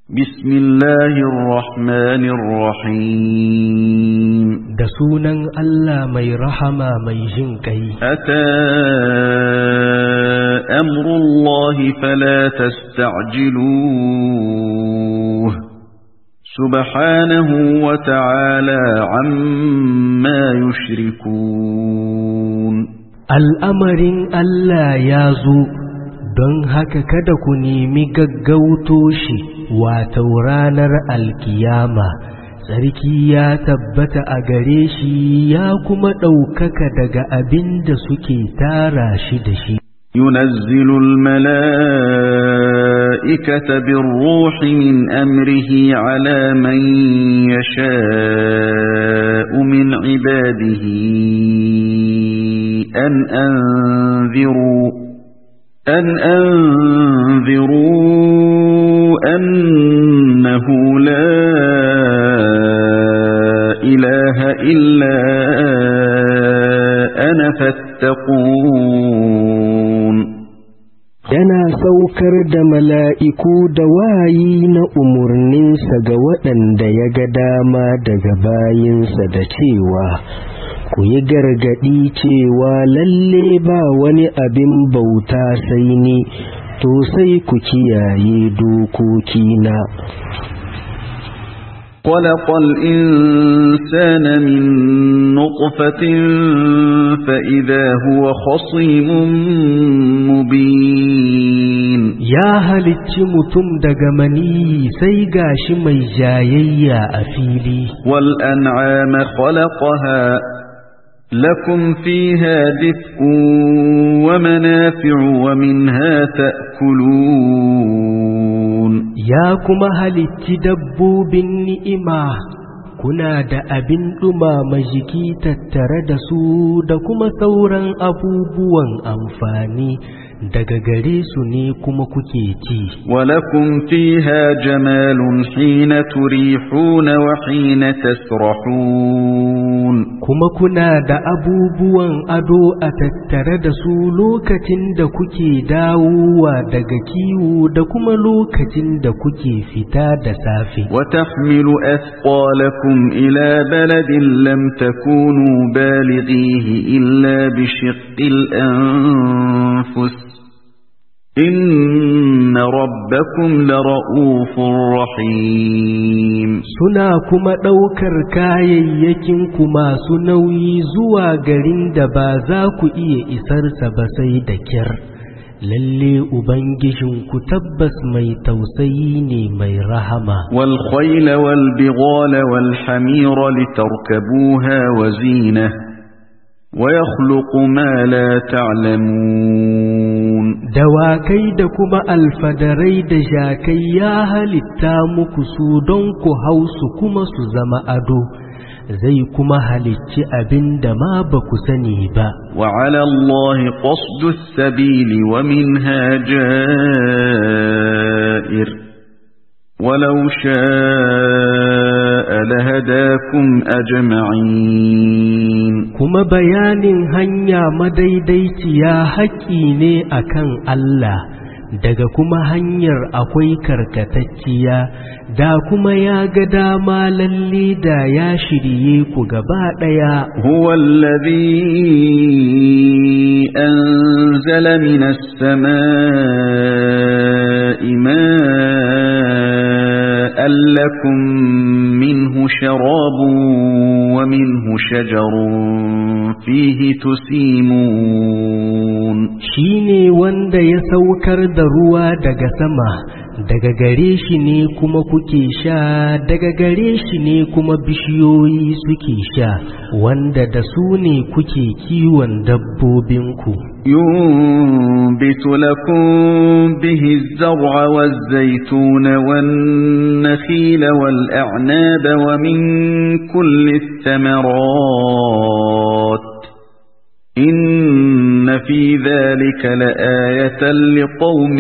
بسم الله الرحمن الرحيم da sunan Allah mai rahama mai jin ƙai. أتى أمر الله فلا تستعجلوه سبحانه وتعالى عما يشركون Al'amarin Allah ya zo, don haka kada ku nemi gaggauto shi wato ranar alkiyama. Sarki ya tabbata a gare shi ya kuma ɗaukaka daga abin da suke tara shi da shi. ينزل الملائكة بالروح من أمره على من يشاء من عباده أن أنذروا أن أنذروا أنه لا إله إلا أنا فاتقون Yana saukar da mala'iku da wayi na umarninsa ga waɗanda ya ga dama daga bayinsa da cewa, Ku yi gargaɗi cewa lalle ba wani abin bauta sai ni, to sai ku kiyaye dokokina. خلق الإنسان من نطفة فإذا هو خصيم مبين Ya halicci mutum daga mani sai gashi mai jayayya a fili. والأنعام خلقها لكم فيها دفء ومنافع ومنها تأكلون Ya kuma halicci dabbobin ni'ima, kuna da abin ɗumama jiki tattare da su da kuma sauran abubuwan amfani daga gare su ne kuma kuke ci. ولكم فيها جمال حين تريحون وحين تسرحون Kuma kuna da abubuwan ado a tattare da su lokacin da kuke dawowa daga kiwo da kuma lokacin da kuke fita da safe. وتحمل أثقالكم إلى بلد لم تكونوا بالغيه إلا بشق الأنفس إن ربكم لرؤوف رحيم Suna kuma ɗaukar kayayyakin masu nauyi zuwa garin da ba za ku iya isarsa ba sai da kyar. Lalle Ubangijinku tabbas mai tausayi ne mai rahama. والخيل والبغال والحمير لتركبوها وزينة ويخلق ما لا تعلمون Dawakai da kuma alfadarai da jakai ya halitta muku su don ku hau su kuma su zama ado, zai kuma halicci abin da ma ba ku sani ba. وعلى الله قصد السبيل ومنها جائر ولو شاء لهداكم أجمعين Kuma bayanin hanya madaidaiciya haƙƙi ne akan Allah, daga kuma hanyar akwai karkatacciya, da kuma ya ga dama lalle da ya shirye ku gaba ɗaya. هو الذي أنزل من السماء ماء لكم منه شراب ومنه شجر فيه تسيمون shi ne wanda ya saukar da ruwa daga sama daga gare shi ne kuma kuke sha daga gare shi ne kuma bishiyoyi suke sha wanda da su ne kuke kiwon dabbobinku ينبت لكم به الزرع والزيتون والنخيل والأعناب ومن كل الثمرات إن في ذلك لآية لقوم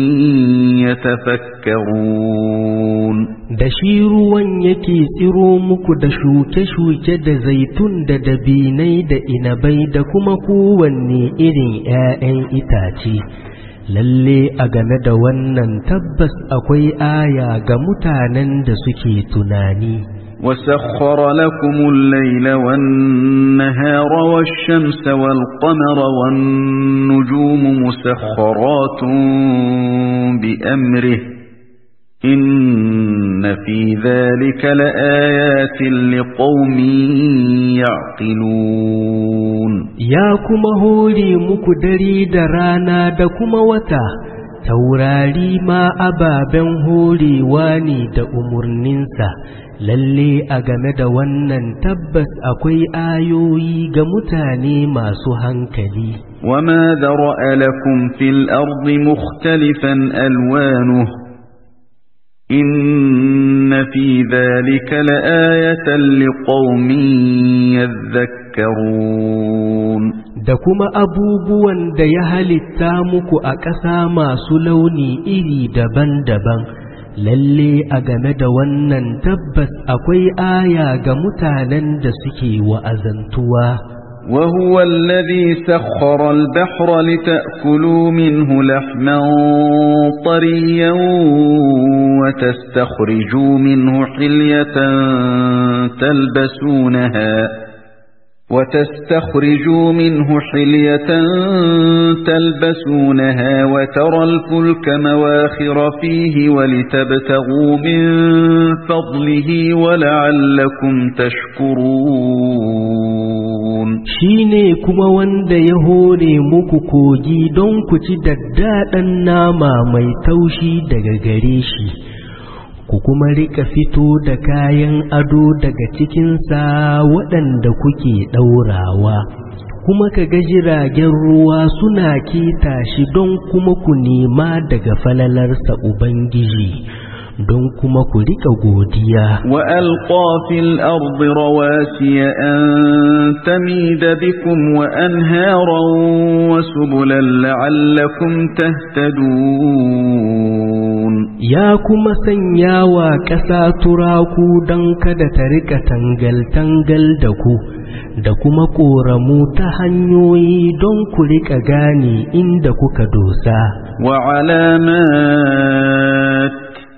يتفكرون da shi ruwan yake tsiro muku da shuke-shuke da zaitun da dabinai da inabai da kuma kowanne irin ‘ya'yan itace lalle a game da wannan tabbas akwai aya ga mutanen da suke tunani وسخر لكم الليل والنهار والشمس والقمر والنجوم مسخرات بأمره إن في ذلك لآيات لقوم يعقلون ya kuma hore muku dare da rana da kuma wata taurari ma ababen horewa ne da umarninsa lalle a game da wannan tabbas akwai ayoyi ga mutane masu hankali وما ذرأ لكم في الأرض مختلفا ألوانه إن في ذلك لآية لقوم يذكرون da kuma abubuwan da ya halitta muku a ƙasa masu launi iri daban-daban lalle a game da wannan tabbas akwai aya ga mutanen da suke wa'azantuwa وهو الذي سخر البحر لتأكلوا منه لحما طريا وتستخرجوا منه حلية تلبسونها وتستخرجوا منه حلية تلبسونها وترى الفلك مواخر فيه ولتبتغوا من فضله ولعلكم تشكرون shine kuma wanda ya hore muku kogi don ku ci daddaɗan nama mai taushi daga gare shi ku kuma rika fito da kayan ado daga cikinsa waɗanda kuke ɗaurawa kuma ka ga jiragen ruwa suna keta shi don kuma ku nema daga falalarsa Ubangiji don kuma ku rika godiya وألقى في الأرض رواسي أن تميد بكم وأنهارا وسبلا لعلكم تهتدون ya kuma sanya wa ƙasa turaku don kada ta rika tangal-tangal da ku da kuma ƙoramu ta hanyoyi don ku rika gane inda kuka dosa وعلامات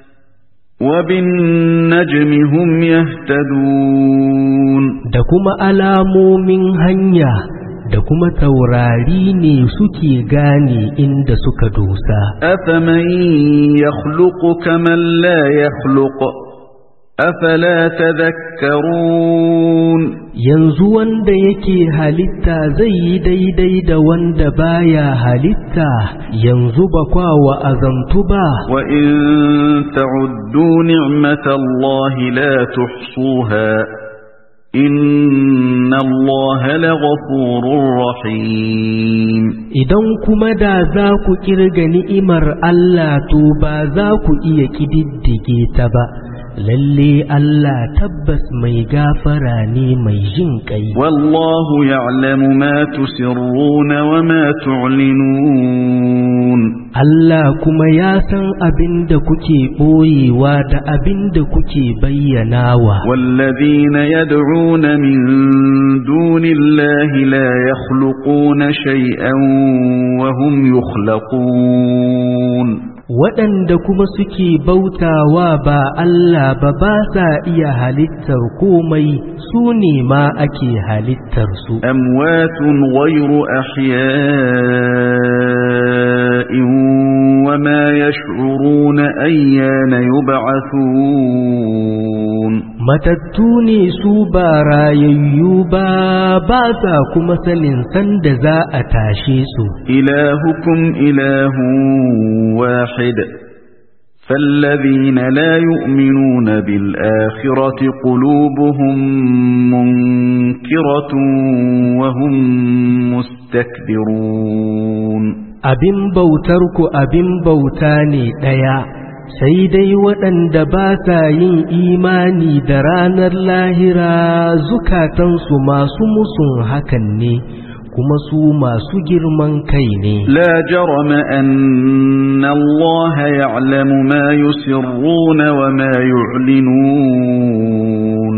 وبالنجم هم يهتدون da kuma alamomin hanya da kuma taurari ne suke gane inda suka dosa أفمن يخلق كمن لا يخلق أفلا تذكرون yanzu wanda yake halitta zai yi daidai da wanda baya halitta yanzu ba kwa wa'azantu ba وإن تعدوا نعمة الله لا تحصوها إن الله لغفور رحيم idan kuma da za ku kirga ni'imar Allah to ba za ku iya kididdige ta ba lalle Allah tabbas mai gafara ne mai jin kai والله يعلم ما تسرون وما تعلنون Allah kuma ya san abin da kuke ɓoyewa da abin da kuke bayyanawa والذين يدعون من دون الله لا يخلقون شيئا وهم يخلقون waɗanda kuma suke bautawa ba Allah ba ba sa iya halittar komai su ne ma ake halittar su أموات غير أحياء وما يشعرون أيان يبعثون matattu ne su ba rayayyu ba ba sa kuma sanin sanda za a tashe su إلهكم إله واحد فالذين لا يؤمنون بالآخرة قلوبهم منكرة وهم مستكبرون abin bautar ku abin bauta ne ɗaya sai dai waɗanda ba sa yin imani da ranar lahira zukatansu masu musun hakan ne kuma su masu girman kai ne لا جرم أن الله يعلم ما يسرون وما يعلنون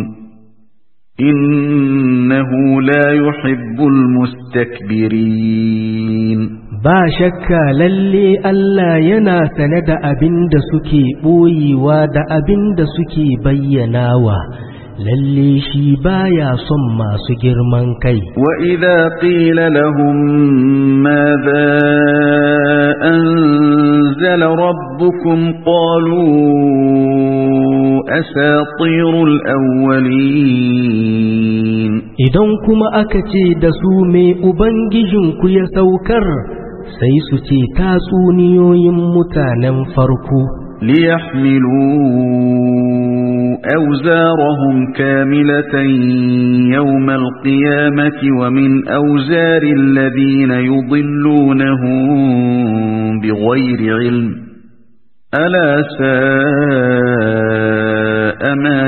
إنه لا يحب المستكبرين ba shakka lalle Allah yana sane da abin da suke ɓoyewa da abin da suke bayyanawa lalle shi baya son masu girman kai وإذا قيل لهم ماذا أنزل ربكم قالوا أساطير الأولين idan kuma aka ce da su me ubangijinku ya saukar sai su ce tatsuniyoyin mutanen farko ليحملوا أوزارهم كاملة يوم القيامة ومن أوزار الذين يضلونهم بغير علم ألا ساء ما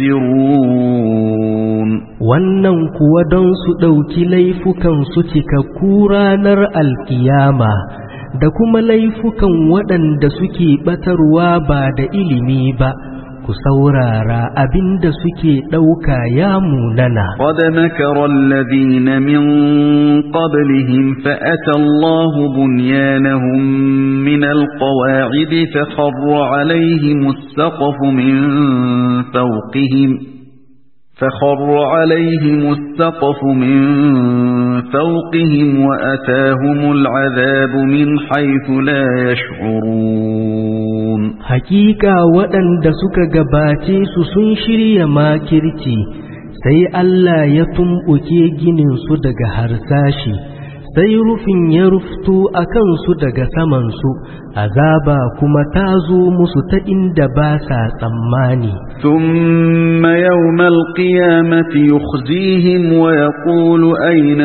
يزرون wannan kuwa don su ɗauki laifukan su cikakku ranar alkiyama da kuma laifukan waɗanda suke ɓatarwa ba da ilimi ba ku saurara abinda suke ɗauka ya munana قد مكر الذين من قبلهم فأتى الله بنيانهم من القواعد فخر عليهم السقف من فوقهم فخر عليهم السقف من فوقهم وأتاهم العذاب من حيث لا يشعرون Hakika waɗanda suka gabace su sun shirya makirci sai Allah ya tumɓuke gininsu daga harsashi sai rufin ya rufto a kansu daga samansu azaba kuma ta zo musu ta inda ba sa tsammani ثم يوم القيامة يخزيهم ويقول أين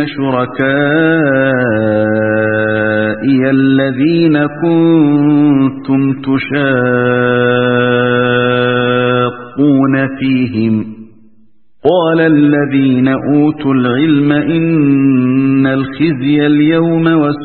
شركائي الذين كنتم تشاقون فيهم قال الذين أوتوا العلم إن الخزي اليوم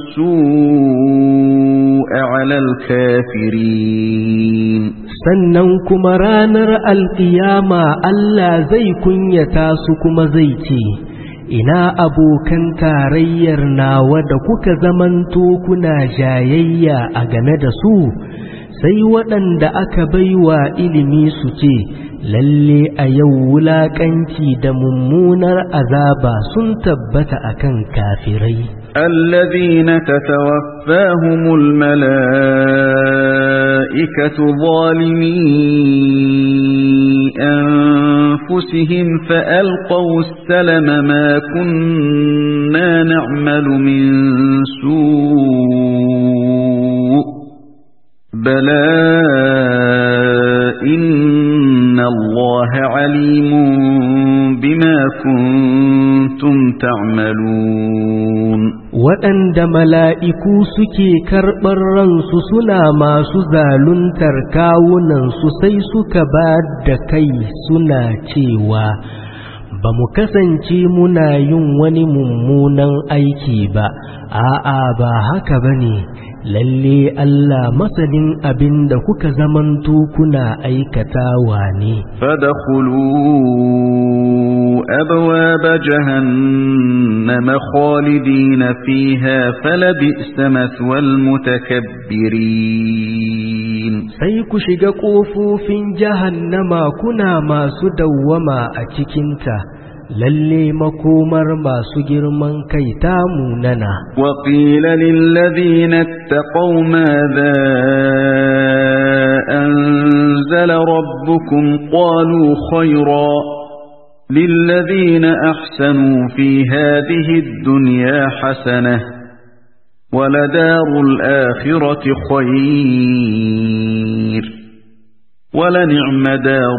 والسوء على الكافرين sannan kuma ranar alƙiyama Allah zai kunyata su kuma zai ce ina abokan tarayyar nawa da kuka zamanto kuna jayayya a game da su sai waɗanda aka baiwa ilimi su ce lalle a yau wulaƙanci da mummunar azaba sun tabbata akan kafirai الذين تتوفاهم الملائكة ظالمي أنفسهم فألقوا السلم ما كنا نعمل من سوء بلى إن الله عليم بما كنتم تعملون waɗanda mala'iku suke karɓar ransu suna masu zaluntar kawunansu sai suka ba da kai suna cewa ba mu kasance muna yin wani mummunan aiki ba a'a ba haka ba ne lalle Allah masanin abin da kuka zamanto kuna aikatawa ne فادخلوا أبواب جهنم خالدين فيها فلبئس مثوى المتكبرين sai ku shiga ƙofofin jahannama kuna masu dawwama a cikinta lalle makomar masu girman kai ta munana وقيل للذين اتقوا ماذا أنزل ربكم قالوا خيرا للذين أحسنوا في هذه الدنيا حسنة ولدار الآخرة خير ولنعم دار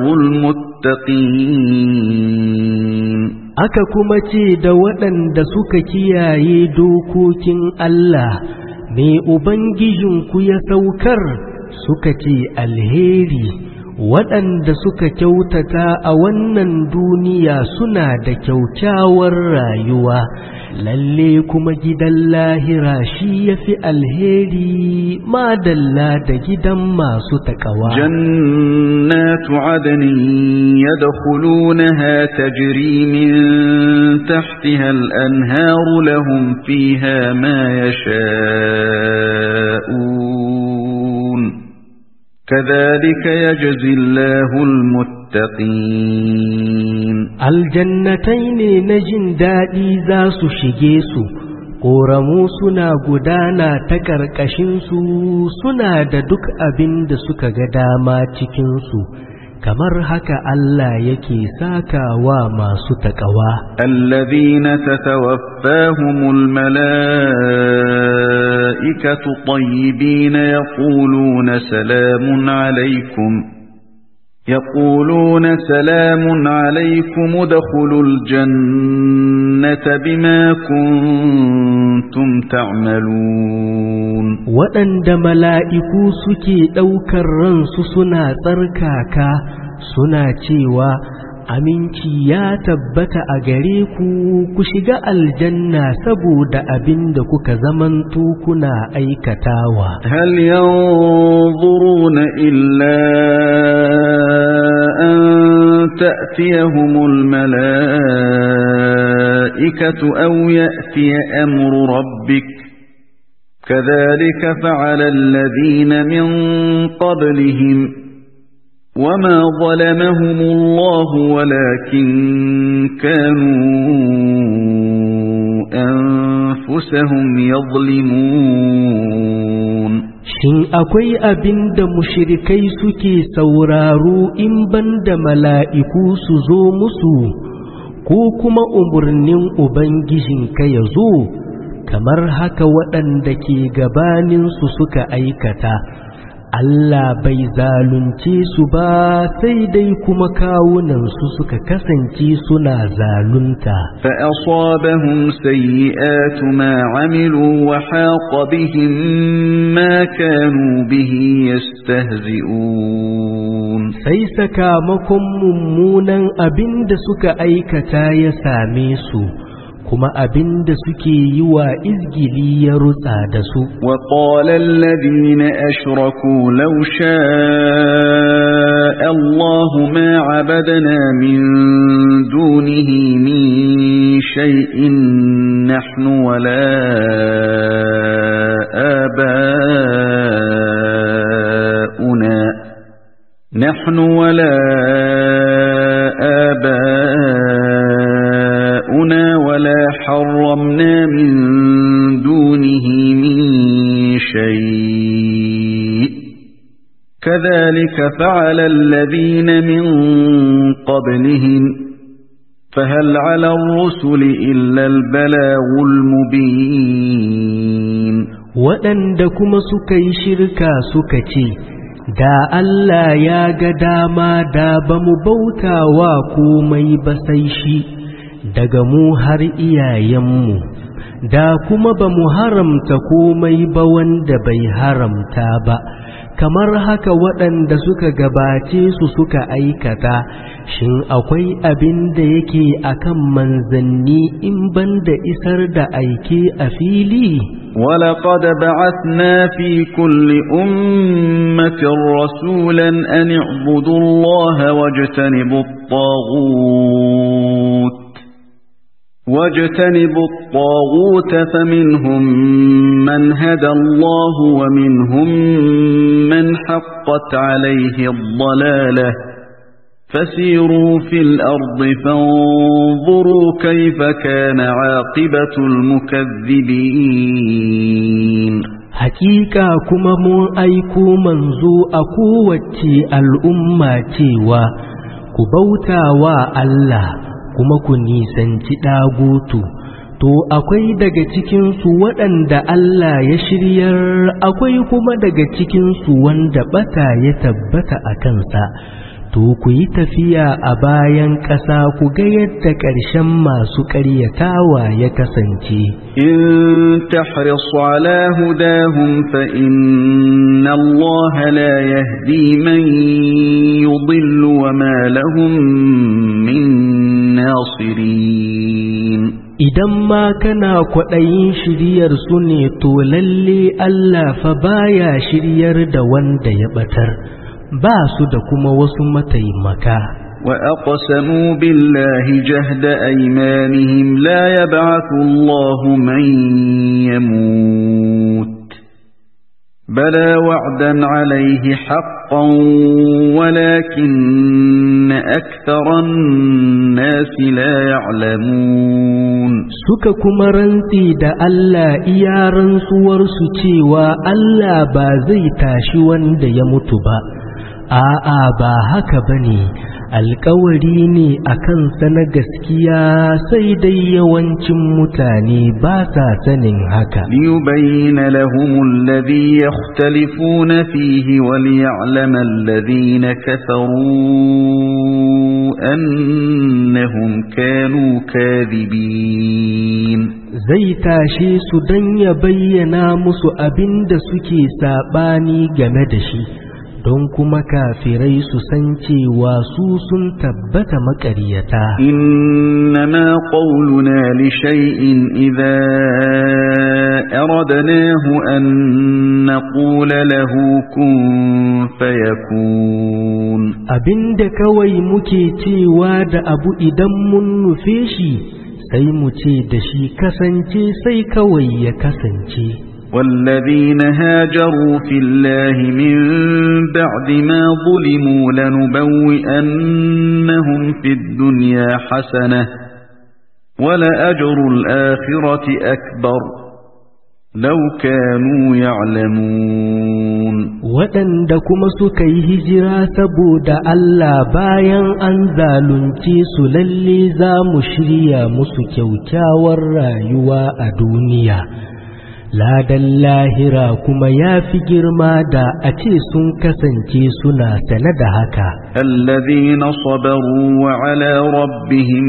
المتقين aka kuma ce da waɗanda suka kiyaye dokokin Allah me Ubangijinku ya saukar suka ce alheri waɗanda suka kyautata a wannan duniya suna da kyaukyawar rayuwa lalle kuma gidan lahira shi ya fi alheri madalla da gidan masu takawa جنات عدن يدخلونها تجري من تحتها الأنهار لهم فيها ما يشاءون كذلك يجزي الله المتقين aljannatai ne na jin daɗi za su shige su ƙoramu suna gudana ta ƙarƙashinsu suna da duk abin da suka ga dama cikinsu kamar haka Allah yake sakawa masu taƙawa الذين تتوفاهم الملائكة طيبين يقولون سلام عليكم يقولون سلام عليكم ادخلوا الجنة بما كنتم تعملون waɗanda mala'iku suke ɗaukar ransu suna tsarkaka suna cewa aminci ya tabbata a gare ku ku shiga aljanna saboda abin da kuka zamanto kuna aikatawa هل ينظرون إلا أن تأتيهم الملائكة أو يأتي أمر ربك كذلك فعل الذين من قبلهم وما ظلمهم الله ولكن كانوا أنفسهم يظلمون Shin akwai abin da mushirikai suke sauraro in banda mala'iku su zo musu, ko kuma umarnin Ubangijinka ya zo, kamar haka waɗanda ke gabaninsu suka aikata. Allah bai zalunce su ba sai dai kuma kawunansu suka kasance suna zalunta. فأصابهم سيئات ما عملوا وحاق بهم ما كانوا به يستهزئون Sai sakamakon mummunan abin da suka aikata ya same su, kuma abin da suke yi wa izgili ya rutsa da su. وقال الذين أشركوا لو شاء الله ما عبدنا من دونه من شيء نحن ولا آباؤنا نحن ولا آباؤنا ولا حرمنا من دونه من شيء كذلك فعل الذين من قبلهم فهل على الرسل إلا البلاغ المبين waɗanda kuma suka yi shirka suka ce, Da Allah ya ga dama da ba mu bauta wa komai ba sai shi, daga mu har iyayenmu, da kuma ba mu haramta komai ba wanda bai haramta ba, kamar haka waɗanda suka gabace su suka aikata, shin akwai abin da yake akan manzanni in banda isar da aike a fili? ولقد بعثنا في كل أمة رسولا أن اعبدوا الله واجتنبوا الطاغوت واجتنبوا الطاغوت فمنهم من هدى الله ومنهم من حقت عليه الضلاله فسيروا في الأرض فانظروا كيف كان عاقبة المكذبين Hakika kuma mun aiko manzo a kowace al'umma cewa ku bauta wa Allah kuma ku nisanci ɗagutu. To akwai daga cikinsu waɗanda Allah ya shiryar akwai kuma daga cikinsu wanda ɓata ya tabbata a kansa. to ku yi tafiya a bayan ƙasa ku ga yadda ƙarshen masu ƙaryatawa ya kasance. In tahris ala hudahum fa inna Allah la yahdi man yudillu wa ma lahum min nasirin. idan ma kana kwaɗayin shiryar su ne to lalle Allah fa baya shiryar da wanda ya ɓatar ba su da kuma wasu mataimaka وأقسموا بالله جهد أيمانهم لا يبعث الله من يموت بلى وعدا عليه حقا ولكن أكثر الناس لا يعلمون suka kuma rantse da Allah iya rantsuwarsu cewa Allah ba zai tashi wanda ya mutu ba a'a ba haka bane alkawari ne a kansa na gaskiya sai dai yawancin mutane ba sa sanin haka ليبين لهم الذي يختلفون فيه وليعلم الذين كفروا أنهم كانوا كاذبين zai tashe su don ya bayyana musu abin da suke saɓani game da shi don kuma kafirai su san cewa su sun tabbata maƙaryata إنما قولنا لشيء إذا أردناه أن نقول له كن فيكون abinda kawai muke cewa da abu idan mun nufe shi sai mu ce da shi kasance sai kawai ya kasance والذين هاجروا في الله من بعد ما ظلموا لنبوئنهم في الدنيا حسنة ولأجر الآخرة أكبر لو كانوا يعلمون waɗanda kuma suka yi hijira saboda Allah bayan an zalunce su lalle za mu shirya musu kyaukyawar rayuwa a duniya ladan lahira kuma ya fi girma da a ce sun kasance suna sane da haka الذين صبروا وعلى ربهم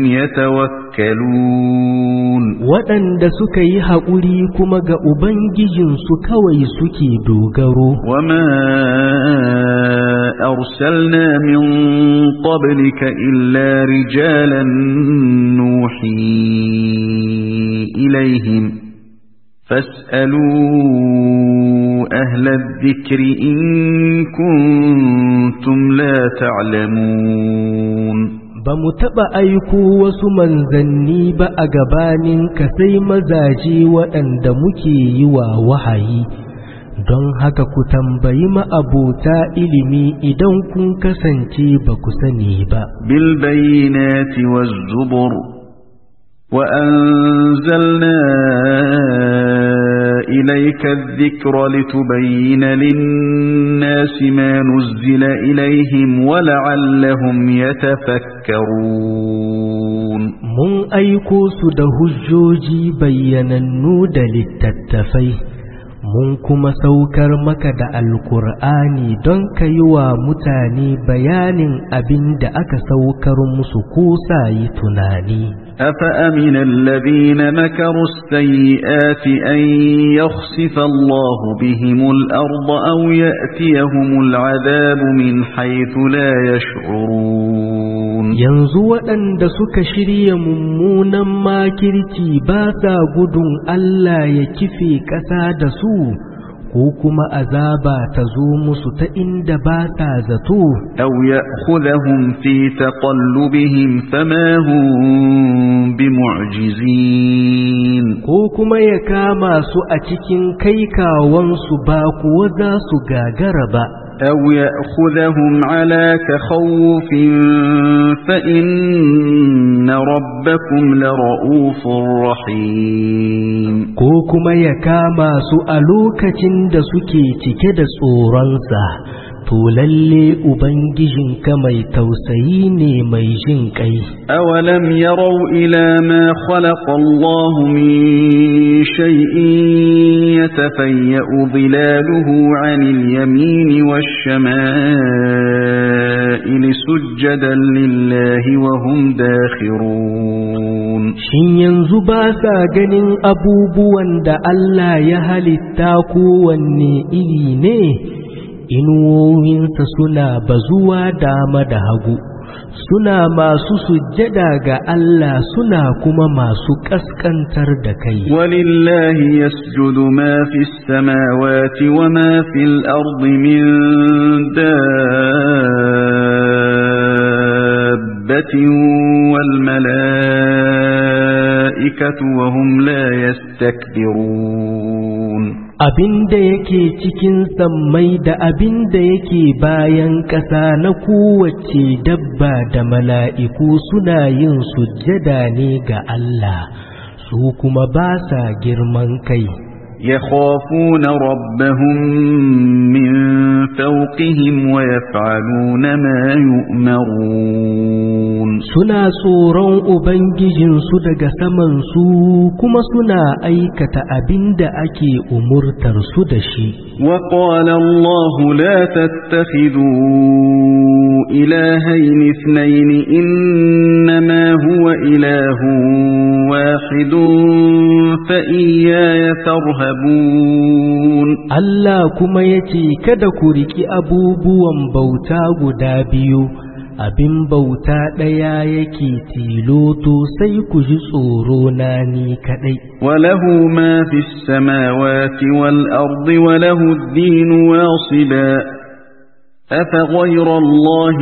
يتوكلون waɗanda suka yi haƙuri kuma ga Ubangijinsu kawai suke dogaro وما أرسلنا من قبلك إلا رجالا نوحي إليهم فاسألوا أهل الذكر إن كنتم لا تعلمون ba mu taɓa aiko wasu manzanni ba a gabaninka sai mazaje waɗanda muke yi wa wahayi don haka ku tambayi ma'abota ilimi idan kun kasance ba ku sani ba بالبينات والزبر وأنزلنا إليك الذكر لتبين للناس ما نزل إليهم ولعلهم يتفكرون mun aiko su da hujjoji bayyanannu da littattafai mun kuma saukar maka da alkur'ani don ka yi wa mutane bayanin abin da aka saukar musu ko sa yi tunani أفأمن الذين مكروا السيئات أن يخسف الله بهم الأرض أو يأتيهم العذاب من حيث لا يشعرون yanzu waɗanda suka shirya mummunan makirci ba sa gudun Allah ya kife ƙasa da su ko kuma azaba ta zo musu ta inda ba sa zato أو يأخذهم في تقلبهم فما هم بمعجزين ko kuma ya kama su a cikin kaikawansu ba kuwa za su gagara ba أو يأخذهم على تخوف فإن ربكم لرؤوف رحيم ko kuma ya kama su a lokacin da suke cike da tsoronsa to lalle ubangijinka mai tausayi ne mai jin ƙai أولم يروا إلى ما خلق الله من شيء يتفيأ ظلاله عن اليمين والشمائل سجدا لله وهم داخرون Shin yanzu ba sa ganin abubuwan da Allah ya halitta kowanne iri ne, inuwowinsa suna bazuwa dama da hagu suna masu sujjada ga Allah suna kuma masu ƙasƙantar da kai ولله يسجد ما في السماوات وما في الأرض من دابة والملائكة وهم لا يستكبرون abin da yake cikin sammai da abin da yake bayan ƙasa na kowace dabba da mala'iku suna yin sujjada ne ga Allah su kuma ba sa girman kai يخافون ربهم من فوقهم ويفعلون ما يؤمرون suna tsoron Ubangijinsu daga samansu kuma suna aikata abin da ake umurtarsu da shi. وقال الله لا تتخذوا إلهين اثنين إنما هو إله واحد فإياي فارهبون Allah kuma ya ce kada ku riki abubuwan bauta guda biyu abin bauta ɗaya yake tiloto sai ku ji tsoro na ni kaɗai. وله ما في السماوات والأرض وله الدين واصبا أفغير الله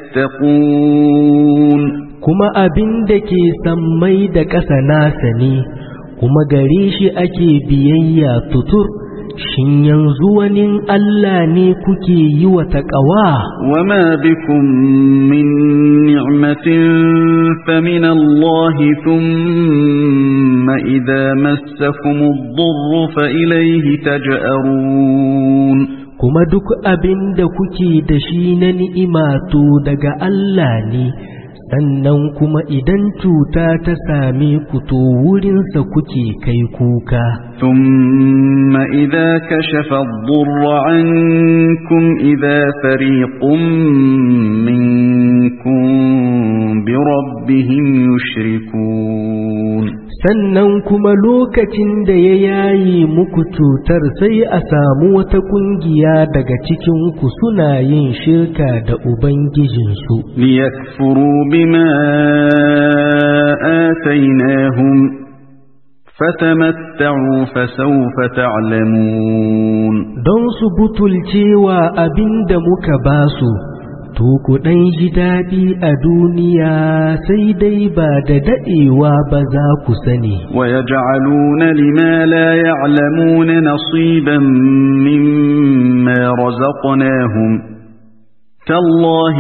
تتقون Kuma abin da ke sammai da ƙasa nasa ne, kuma gare shi ake biyayya tutur, shin yanzu wani Allah ne kuke yi wa taƙawa? وما بكم من نعمة فمن الله ثم إذا مسكم الضر فإليه تجأرون kuma duk abin da kuke da shi na ni'ima to daga Allah ne, sannan kuma idan cuta ta same ku to wurinsa kuke kai kuka. ثم إذا كشف الضر عنكم إذا فريق منكم بربهم يشركون Sannan kuma lokacin da ya yayi muku cutar sai a samu wata ƙungiya daga cikinku suna yin shirka da Ubangijinsu. ليكفروا بما آتيناهم فتمتعوا فسوف تعلمون Don su butulcewa abin da muka basu, to ku ɗan ji daɗi a duniya sai dai ba da daɗewa ba za ku sani. ويجعلون لما لا يعلمون نصيبا مما رزقناهم تالله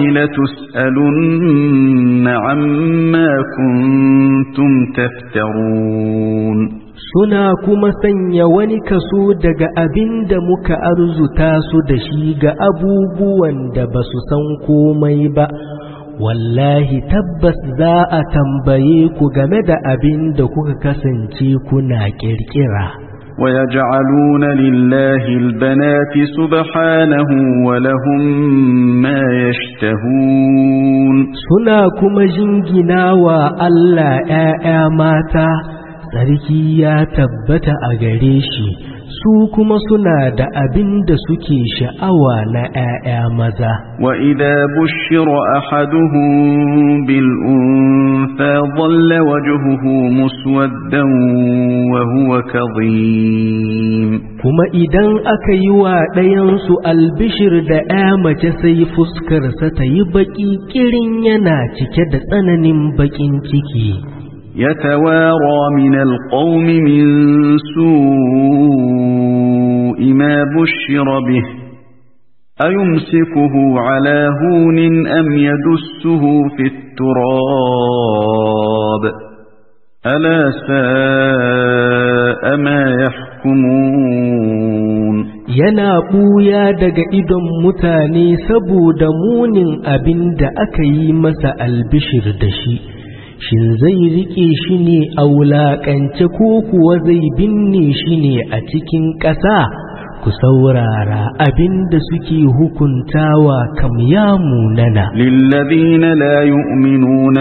لتسألن عما كنتم تفترون Suna kuma sanya wani kaso daga abin da muka arzuta su da shi ga abubuwan da ba su san komai ba, wallahi tabbas za a tambaye ku game da abin da kuka kasance kuna ƙirƙira. ويجعلون لله البنات سبحانه ولهم ما يشتهون Suna kuma jingina wa Allah ‘ya'ya mata, sarki ya tabbata a gare shi, su kuma suna da abin da suke sha'awa na ‘ya'ya maza. وإذا بشر أحدهم بالأنثى ظل وجهه مسودا وهو كظيم Kuma idan aka yi wa ɗayansu albishir da ‘ya mace sai fuskarsa ta yi baƙi ƙirin yana cike da tsananin baƙin ciki. يتوارى من القوم من سوء ما بشر به أيمسكه على هون أم يدسه في التراب ألا ساء ما يحكمون Yana ɓuya daga idon mutane saboda munin abin da aka yi masa albishir da shi. Shin zai riƙe shi ne a wulaƙance ko kuwa zai binne shi ne a cikin ƙasa? Ku saurara abin da suke hukuntawa kam ya munana. للذين لا يؤمنون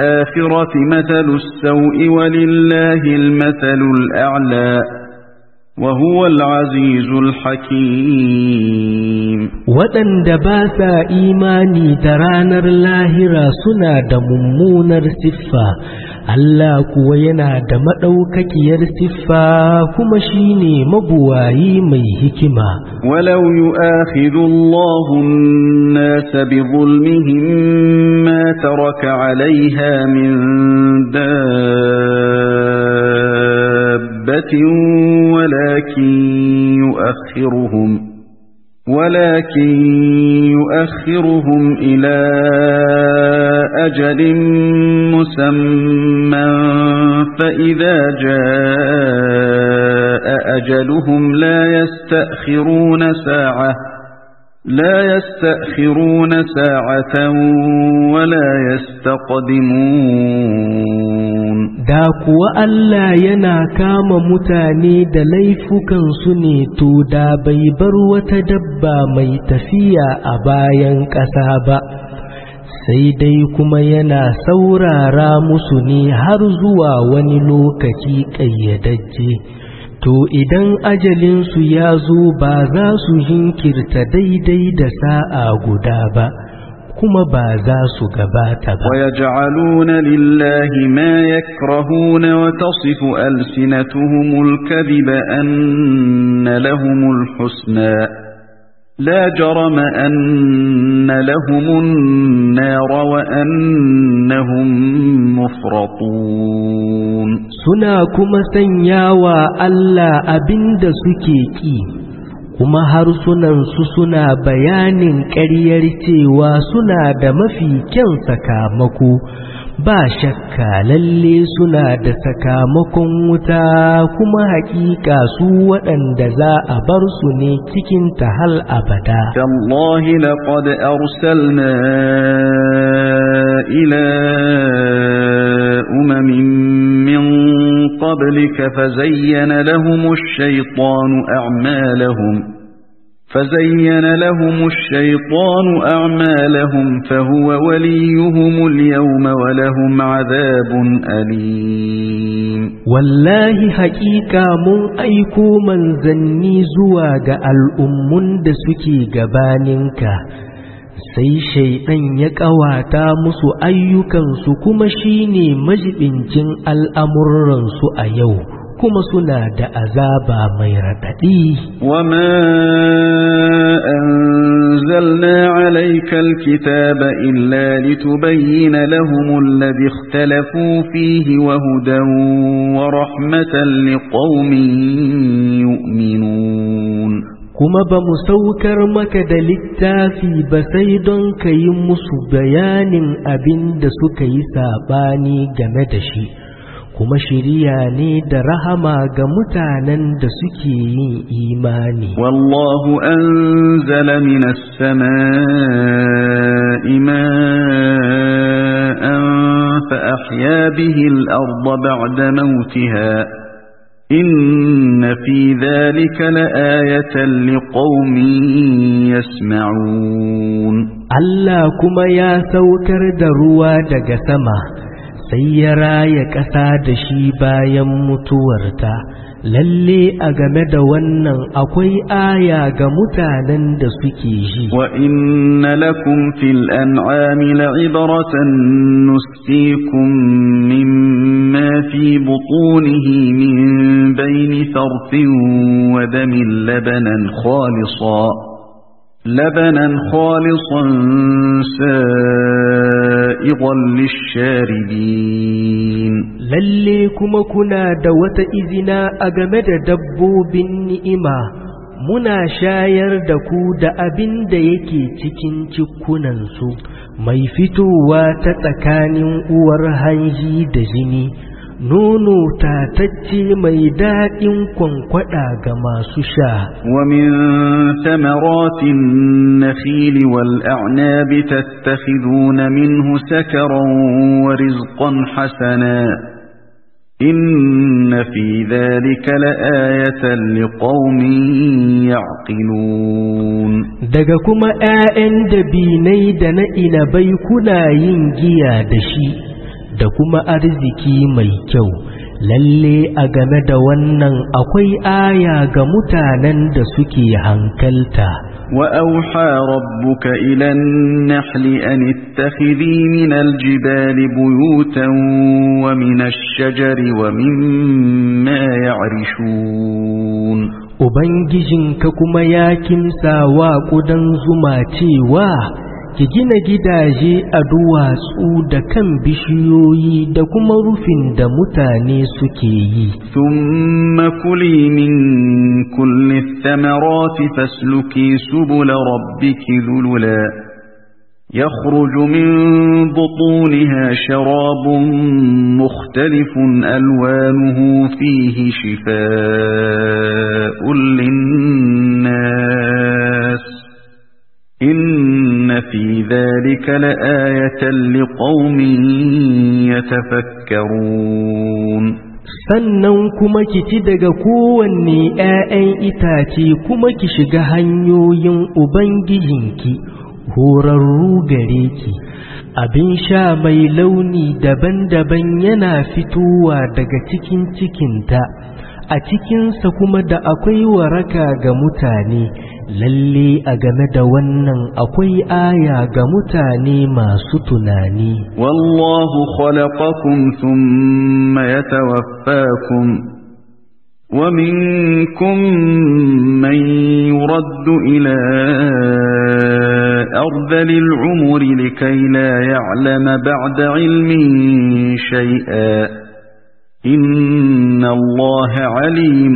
بالآخرة مثل السوء ولله المثل الأعلى وهو العزيز الحكيم waɗanda ba sa imani da ranar lahira suna da mummunar siffa Allah kuwa yana da maɗaukakiyar siffa kuma shine mabuwayi mai hikima ولو يؤاخذ الله الناس بظلمهم ما ترك عليها من دابة ولكن يؤخرهم ولكن يؤخرهم إلى أجل مسمى فإذا جاء أجلهم لا يستأخرون ساعة لا يستأخرون ساعة ولا يستقدمون da kuwa Allah yana kama mutane da laifukansu ne to da bai bar wata dabba mai tafiya a bayan ƙasa ba sai dai kuma yana saurara musu ne har zuwa wani lokaci ƙayyadajje to idan ajalinsu ya zo ba za su jinkirta daidai da sa'a guda ba kuma ba za su gabata ba ويجعلون لله ما يكرهون وتصف ألسنتهم الكذب أن لهم الحسنى لا جرم أن لهم النار وأنهم مفرطون suna kuma sanyawa Allah abinda suke ƙi kuma harsunansu suna bayanin ƙaryar cewa suna da mafi kyan sakamako ba shakka lalle suna da sakamakon wuta kuma haƙiƙa su waɗanda za a bar su ne cikin ta hal abada تالله لقد أرسلنا إلى أمم من قبلك فزين لهم الشيطان أعمالهم فزين لهم الشيطان أعمالهم فهو وليهم اليوم ولهم عذاب أليم wallahi haƙiƙa mun aiko manzanni zuwa ga al'ummun da suke gabaninka sai shaiɗan ya ƙawata musu ayyukansu kuma shine majibincin al'amuransu a yau kuma suna da azaba mai raɗaɗi وما أنزلنا عليك الكتاب إلا لتبين لهم الذي اختلفوا فيه وهدى ورحمة لقوم يؤمنون kuma ba mu saukar maka da littafi ba sai don ka yi musu bayanin abin da suka yi saɓani game da shi kuma shiriya ne da rahama ga mutanen da suke yin imani والله أنزل من السماء ماء فأحيا به الأرض بعد موتها إن في ذلك لآية لقوم يسمعون Allah kuma ya saukar da ruwa daga sama sai ya raya ƙasa da shi bayan mutuwarta lalle a game da wannan akwai aya ga mutanen da suke ji وإن لكم في الأنعام لعبرة نسقيكم مما في بطونه من بين فرث ودم لبنا خالصا لبنا خالصا سائغا للشاربين lalle kuma kuna da wata izina a game da dabbobin ni'ima muna shayar da ku da abin da yake cikin cikunansu mai fitowa ta tsakanin uwar hanji da jini nono tatacce mai daɗin kwankwada ga masu sha ومن ثمرات النخيل والأعناب تتخذون منه سكرا ورزقا حسنا إن في ذلك لآية لقوم يعقلون daga kuma ‘ya'yan dabinai da na inabai kuna yin giya da shi da kuma arziki mai kyau lalle a game da wannan akwai aya ga mutanen da suke hankalta وأوحى ربك إلى النحل أن اتخذي من الجبال بيوتا ومن الشجر ومما يعرشون Ubangijinka kuma ya kimsa wa ƙudan zuma cewa ki gina gidaje a duwatsu da kan bishiyoyi da kuma rufin da mutane suke yi. ثم كلي من كل الثمرات فاسلكي سبل ربك ذللا يخرج من بطونها شراب مختلف ألوانه فيه شفاء للناس إن في ذلك لآية لقوم يتفكرون sannan kuma ki ci daga kowanne ‘ya'yan itace kuma ki shiga hanyoyin Ubangijinki, horarru gare ki, abin sha mai launi daban-daban yana fitowa daga cikin cikinta, a cikinsa kuma da akwai waraka ga mutane, lalle a game da wannan akwai aya ga mutane masu tunani. والله خلقكم ثم يتوفاكم ومنكم من يرد إلى أرذل العمر لكي لا يعلم بعد علم شيئا إن الله عليم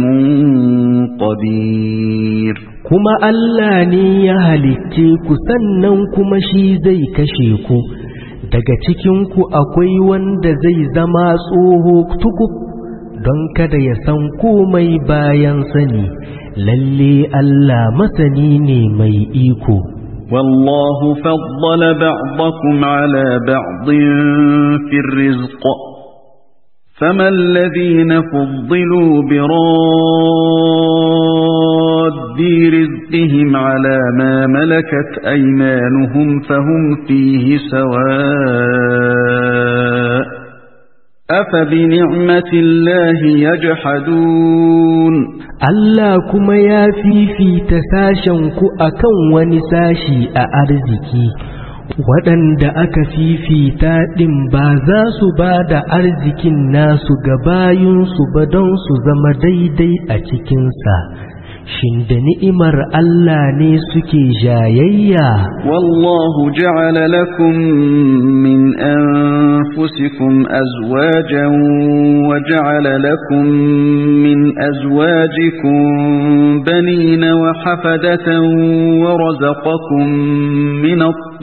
قدير kuma Allah ne ya halicce ku sannan kuma shi zai kashe ku daga cikinku akwai wanda zai zama tsoho tukub don kada ya san komai bayan sani lalle Allah masani ne mai iko والله فضل بعضكم على بعض في الرزق فما الذين فضلوا براد رزقهم على ما ملكت أيمانهم فهم فيه سواء أفبنعمة الله يجحدون Allah kuma ya fifita sashenku a kan wani sashi a arziki, waɗanda aka fifita ɗin ba za su ba da arzikin nasu ga bayunsu ba don su zama daidai a cikinsa. Shin da ni'imar Allah ne suke jayayya? والله جعل لكم من أنفسكم أزواجا وجعل لكم من أزواجكم بنين وحفدة ورزقكم من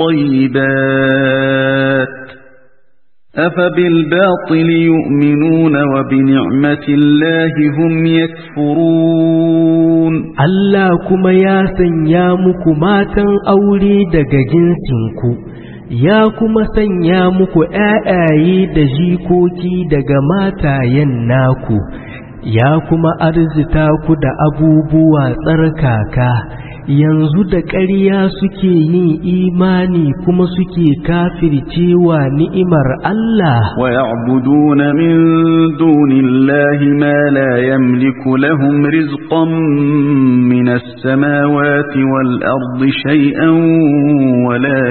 الطيبات أفبالباطل يؤمنون وبنعمة الله هم يكفرون Allah kuma ya sanya muku matan aure daga jinsinku, ya kuma sanya muku ‘ya'yaye da jikoki daga matayen naku, ya kuma arzita ku da abubuwa tsarkaka, yanzu da ƙarya suke yin imani kuma suke kafircewa ni'imar Allah. ويعبدون من دون الله ما لا يملك لهم رزقا من السماوات والأرض شيئا ولا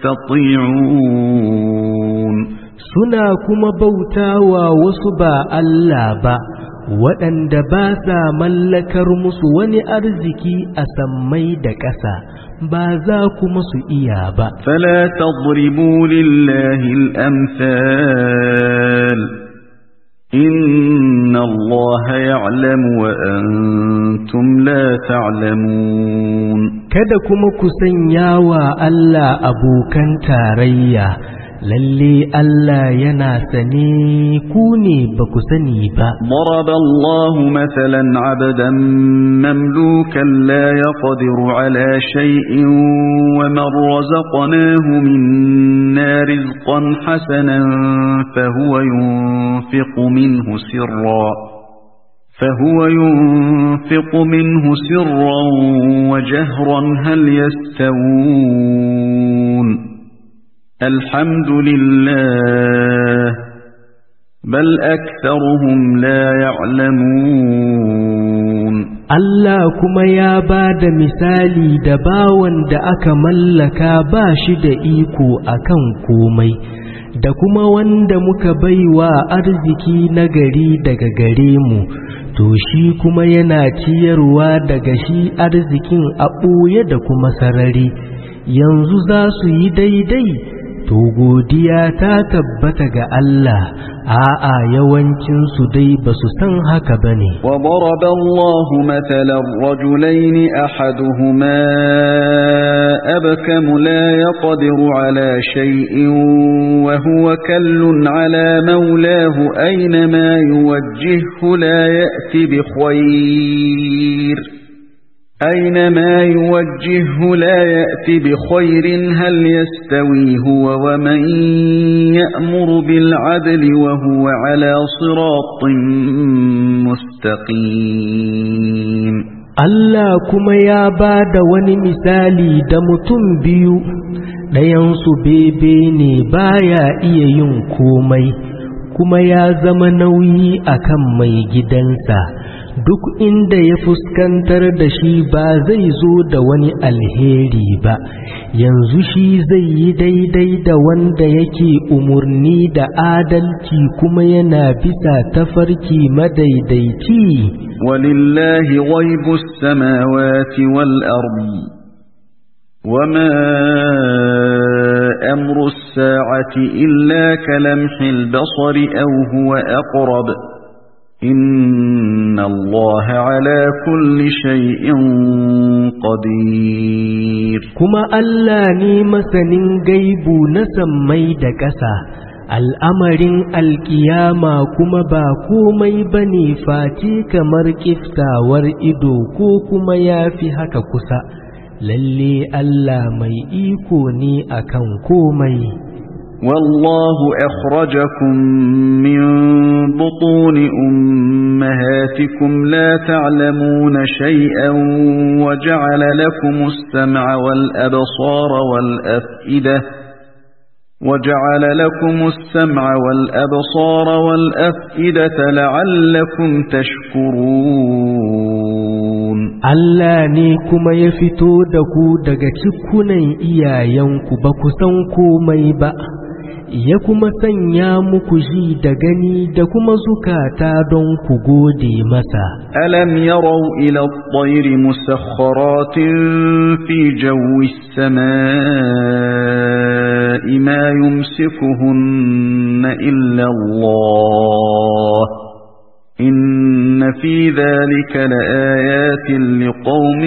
يستطيعون suna kuma bautawa wasu ba Allah ba waɗanda ba sa mallakar musu wani arziki a sammai da ƙasa ba za kuma su iya ba فلا تضربوا لله الأمثال إن الله يعلم وأنتم لا تعلمون kada kuma ku sanya wa Allah abokan tarayya lalle Allah yana sane ku ne ba ku sani ba ضرب الله مثلا عبدا مملوكا لا يقدر على شيء ومن رزقناه منا رزقا حسنا فهو ينفق منه سرا فهو ينفق منه سرا وجهرا هل يستوون الحمد لله بل أكثرهم لا يعلمون Allah kuma ya ba da misali da bawan da aka mallaka ba shi da iko akan komai da kuma wanda muka baiwa arziki na gari daga gare mu to shi kuma yana ciyarwa daga shi arzikin a ɓoye da kuma sarari yanzu za su yi daidai to godiya ta tabbata ga Allah a'a yawancin su dai ba su san haka bane وضرب الله مثلا رجلين أحدهما أبكم لا يقدر على شيء وهو كل على مولاه أينما يوجهه لا يأتي بخير أينما يوجهه لا يأتي بخير هل يستوي هو ومن يأمر بالعدل وهو على صراط مستقيم Allah kuma ya ba da wani misali da mutum biyu ɗayansu bebe ne baya iya yin komai kuma ya zama nauyi akan mai gidansa duk inda ya fuskantar da shi ba zai zo da wani alheri ba yanzu shi zai yi daidai da wanda yake umarni da adalci kuma yana bisa tafarki madaidaici ولله غيب السماوات والأرض وما أمر الساعة إلا كلمح البصر أو هو أقرب إن الله على كل شيء قدير kuma Allah ne masanin gaibu na sammai da ƙasa al'amarin alƙiyama kuma ba komai ba ne face kamar ƙiftawar ido ko kuma ya fi haka kusa lalle Allah mai iko ne akan komai والله أخرجكم من بطون أمهاتكم لا تعلمون شيئا وجعل لكم السمع والأبصار والأفئدة وجعل لكم السمع والأبصار والأفئدة لعلكم تشكرون Allah ne kuma ya fito da ku daga cikunan iyayenku ba ku san komai ba ya kuma sanya muku ji da gani da kuma zukata don ku gode masa ألم يروا إلى الطير مسخرات في جو السماء ما يمسكهن إلا الله إن في ذلك لآيات لقوم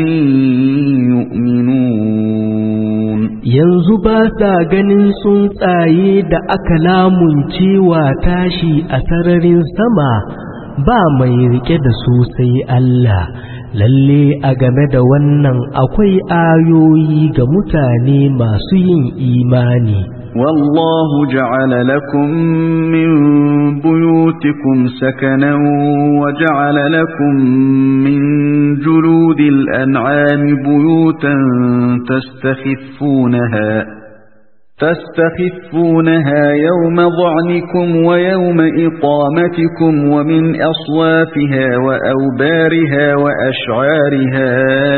يؤمنون yanzu ba sa ganin tsuntsaye da aka lamuncewa tashi a sararin sama ba mai rike da su sai Allah lalle a game da wannan akwai ayoyi ga mutane masu yin imani والله جعل لكم من بيوتكم سكنا وجعل لكم من جلود الأنعام بيوتا تستخفونها تستخفونها يوم ظعنكم ويوم إقامتكم ومن أصوافها وأوبارها وأشعارها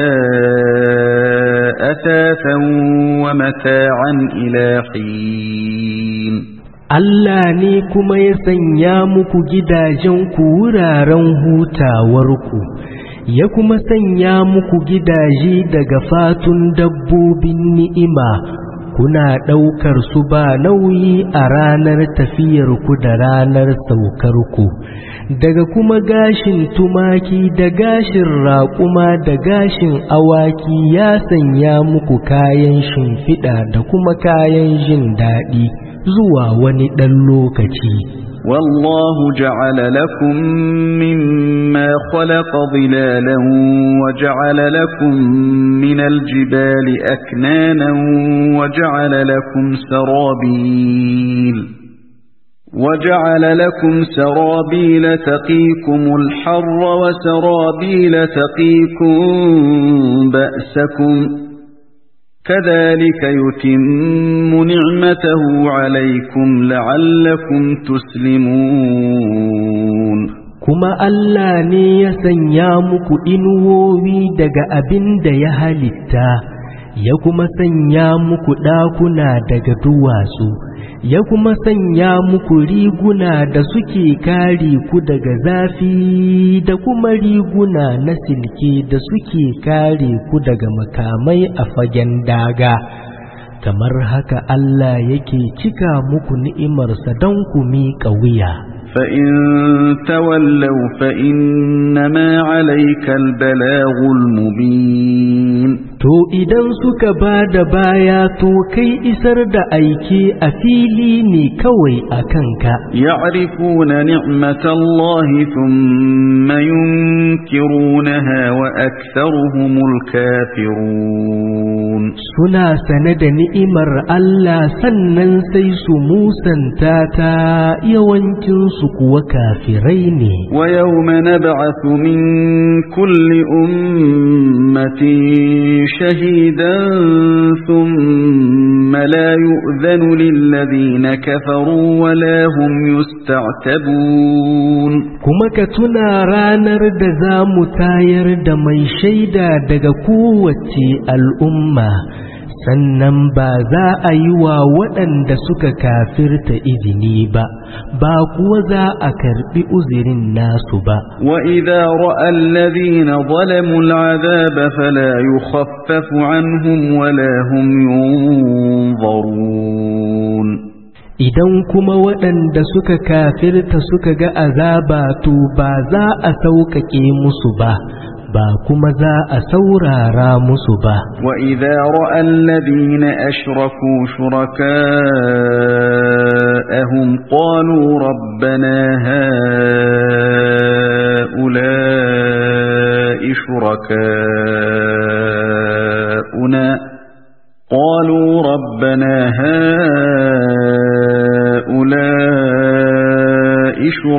أثاثا ومتاعا إلى حين Allah ne kuma ya sanya muku gidajenku wuraren hutawarku, ya kuma sanya muku gidaje daga fatun dabbobin ni'ima, kuna ɗaukar su ba nauyi a ranar tafiyarku da ranar saukarku, daga kuma gashin tumaki da gashin raƙuma da gashin awaki ya sanya muku kayan shimfiɗa da kuma kayan jin daɗi. zuwa wani ɗan lokaci. والله جعل لكم مما خلق ظلالا وجعل لكم من الجبال أكنانا وجعل لكم سرابيل وجعل لكم سرابيل تقيكم الحر وسرابيل تقيكم بأسكم كذلك يتم نعمته عليكم لعلكم تسلمون kuma Allah ne ya sanya muku inuwowi daga abin da ya halitta ya kuma sanya muku ɗakuna daga duwatsu ya kuma sanya muku riguna da suke kare ku daga zafi da kuma riguna na silke da suke kare ku daga makamai a fagen daga kamar haka Allah yake cika muku ni'imarsa don ku miƙa wuya فإن تولوا فإنما عليك البلاغ المبين To idan suka ba da baya to kai isar da aike a fili ne kawai a kanka. يعرفون نعمة الله ثم ينكرونها وأكثرهم الكافرون Suna sane da ni'imar Allah sannan sai su musanta ta yawancinsu kuwa kafirai ne. ويوم نبعث من كل أمة شهيدا ثم لا يؤذن للذين كفروا ولا هم يستعتبون Kuma ka tuna ranar da za mu tayar da mai shaida daga kowace al'umma, sannan ba za a yi wa waɗanda suka kafirta izini ba, ba kuwa za a karɓi uzirin nasu ba. وإذا رأى الذين ظلموا العذاب فلا يخفف عنهم ولا هم ينظرون Idan kuma waɗanda suka kafirta suka ga azaba to ba za a sauƙaƙe musu ba, ba kuma za a saurara musu ba. وإذا رأى الذين أشركوا شركاءهم قالوا ربنا هؤلاء شركاؤنا قالوا ربنا هؤلاء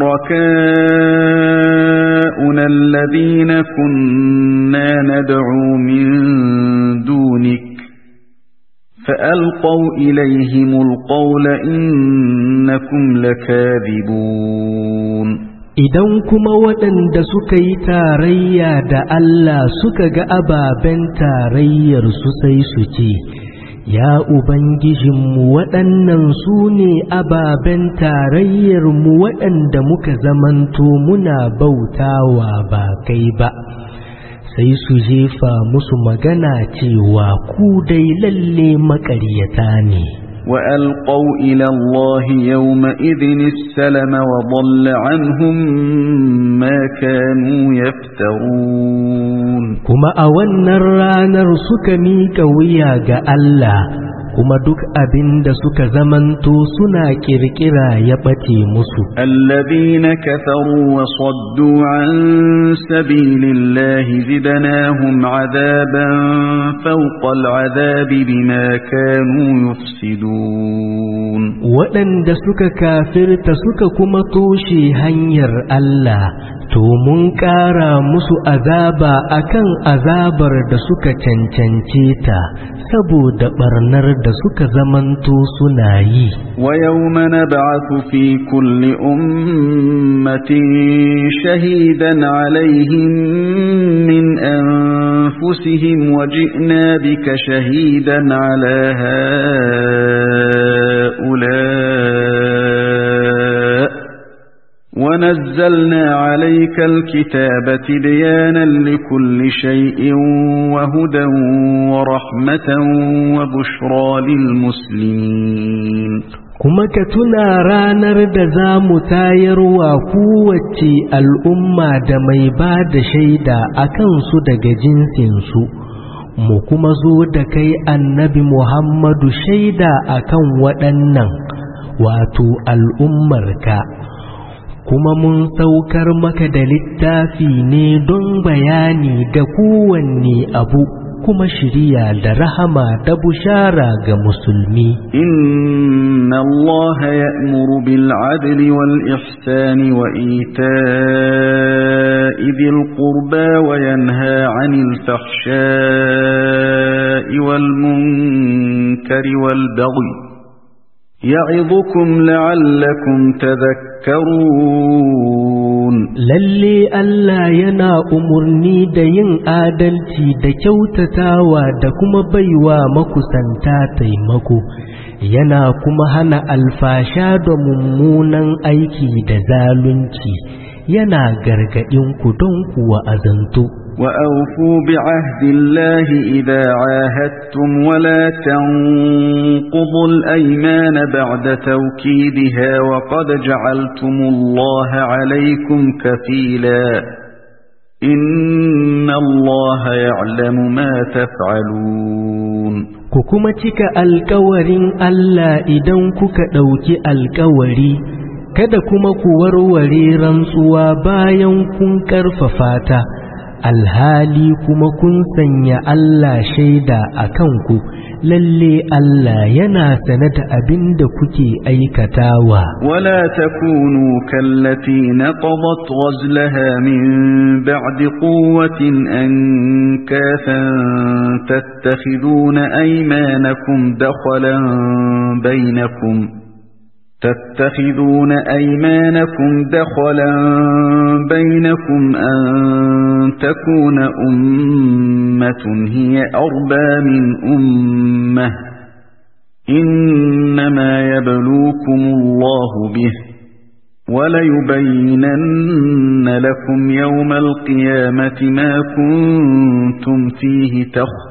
شركاؤنا الذين كنا ندعو من دونك فألقوا إليهم القول إنكم لكاذبون Idan kuma waɗanda suka yi tarayya da Allah suka ga ababen tarayyar su sai su ce, Ya Ubangijinmu waɗannan su ne ababen tarayyarmu waɗanda muka zamanto muna bautawa ba kai ba. Sai su jefa musu magana cewa ku dai lalle maƙaryata ne. وألقوا إلى الله يومئذ السلم وضل عنهم ما كانوا يفترون kuma a wannan ranar suka miƙa wuya ga Allah kuma duk abin da suka zamanto suna ƙirƙira ya ɓace musu الذين كفروا وصدوا عن سبيل الله زدناهم عذابا فوق العذاب بما كانوا يفسدون waɗanda suka kafirta suka kuma toshe hanyar Allah to mun ƙara musu azaba akan azabar da suka cancance ta saboda ɓarnar da suka zamanto suna yi ويوم نبعث في كل أمة شهيدا عليهم من أنفسهم وجئنا بك شهيدا على هؤلاء ونزلنا عليك الكتاب تبيانا لكل شيء وهدى ورحمة وبشرى للمسلمين kuma ka tuna ranar da za mu tayarwa kowace al'umma da mai ba da shaida a kansu daga jinsinsu mu kuma zo da kai annabi Muhammadu shaida a kan waɗannan wato al'ummarka kuma mun saukar maka da littafi ne don bayani ga kowanne abu kuma shiriya da rahama da bushara ga musulmi إن الله يأمر بالعدل والإحسان وإيتاء ذي القربى وينهى عن الفحشاء والمنكر والبغي يعظكم لعلكم تذكرون lalle Allah yana umarni da yin adalci da kyautatawa da kuma baiwa makusanta taimako yana kuma hana alfasha da mummunan aiki da zalunci yana gargaɗin ku don kuwa azantu وأوفوا بعهد الله إذا عاهدتم ولا تنقضوا الأيمان بعد توكيدها وقد جعلتم الله عليكم كفيلا إن الله يعلم ما تفعلون ku kuma cika alkawarin Allah idan kuka ɗauki alkawari kada kuma ku warware rantsuwa bayan kun ƙarfafa ta alhali kuma kun sanya Allah shaida a kanku lalle Allah yana sane da abin da kuke aikatawa ولا تكونوا كالتي نقضت غزلها من بعد قوة أنكاثا تتخذون أيمانكم دخلا بينكم تتخذون أيمانكم دخلا بينكم أن تكون أمة هي أربى من أمة إنما يبلوكم الله به وليبينن لكم يوم القيامة ما كنتم فيه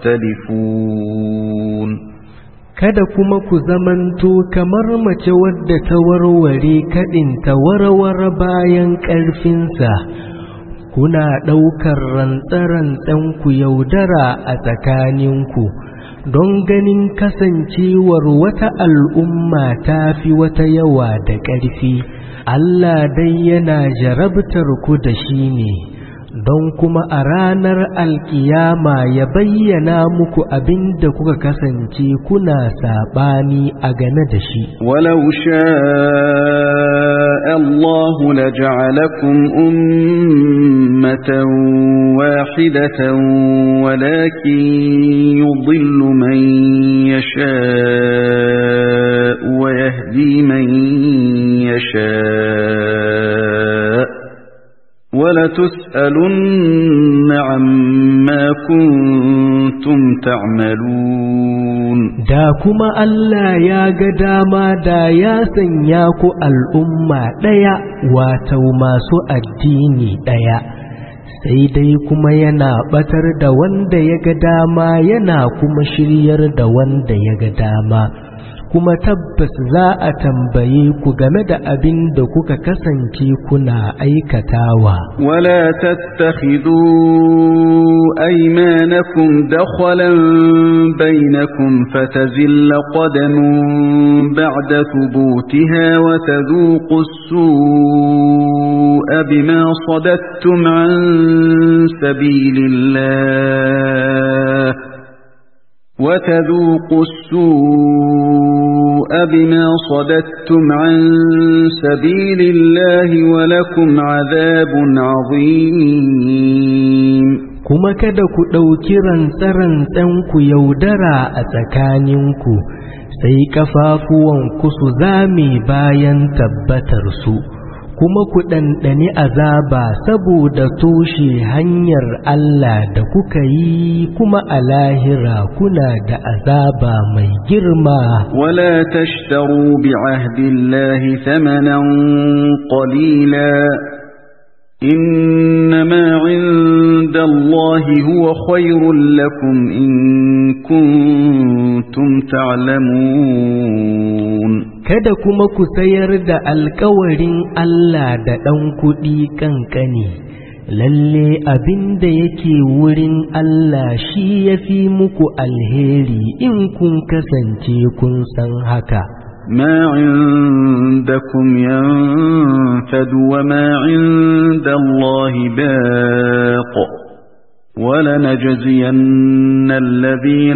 تختلفون kada kuma ku zamanto kamar mace wadda ta warware kaɗinta warware bayan ƙarfinsa kuna ɗaukar rantsarantsen ku yaudara a tsakaninku don ganin kasancewar wata al'umma ta fi wata yawa da ƙarfi Allah dai yana jarabtar ku da shi ne don kuma a ranar alkiyama ya bayyana muku abin da kuka kasance kuna saɓani a game da shi. ولو شاء الله لجعلكم أمة واحدة ولكن يضل من يشاء ويهدي من يشاء ولتسألن عما كنتم تعملون Da kuma Allah ya ga dama da ya sanya ku al'umma ɗaya wato masu addini ɗaya, sai dai kuma yana ɓatar da wanda ya ga dama yana kuma shiryar da wanda ya ga dama. kuma tabbas za a tambaye ku game da abin da kuka kasance kuna aikatawa. ولا تتخذوا أيمانكم دخلا بينكم فتزل قدم بعد ثبوتها وتذوقوا السوء بما صددتم عن سبيل الله وتذوقوا السوء بما صددتم عن سبيل الله ولكم عذاب عظيم Kuma kada ku ɗauki rantsarantsanku yaudara a tsakaninku, sai ƙafafuwanku su zame bayan tabbatarsu, kuma ku ɗanɗani azaba saboda toshe hanyar Allah da kuka yi kuma a lahira kuna da azaba mai girma. ولا تشتروا بعهد الله ثمنا قليلا إنما عند الله هو خير لكم إن كنتم تعلمون Kada kuma ku sayar da alkawarin Allah da ɗan kuɗi ƙanƙani, lalle abin da yake wurin Allah shi ya fi muku alheri in kun kasance kun san haka. ما عندكم ينفد وما عند الله باق ولنجزين الذين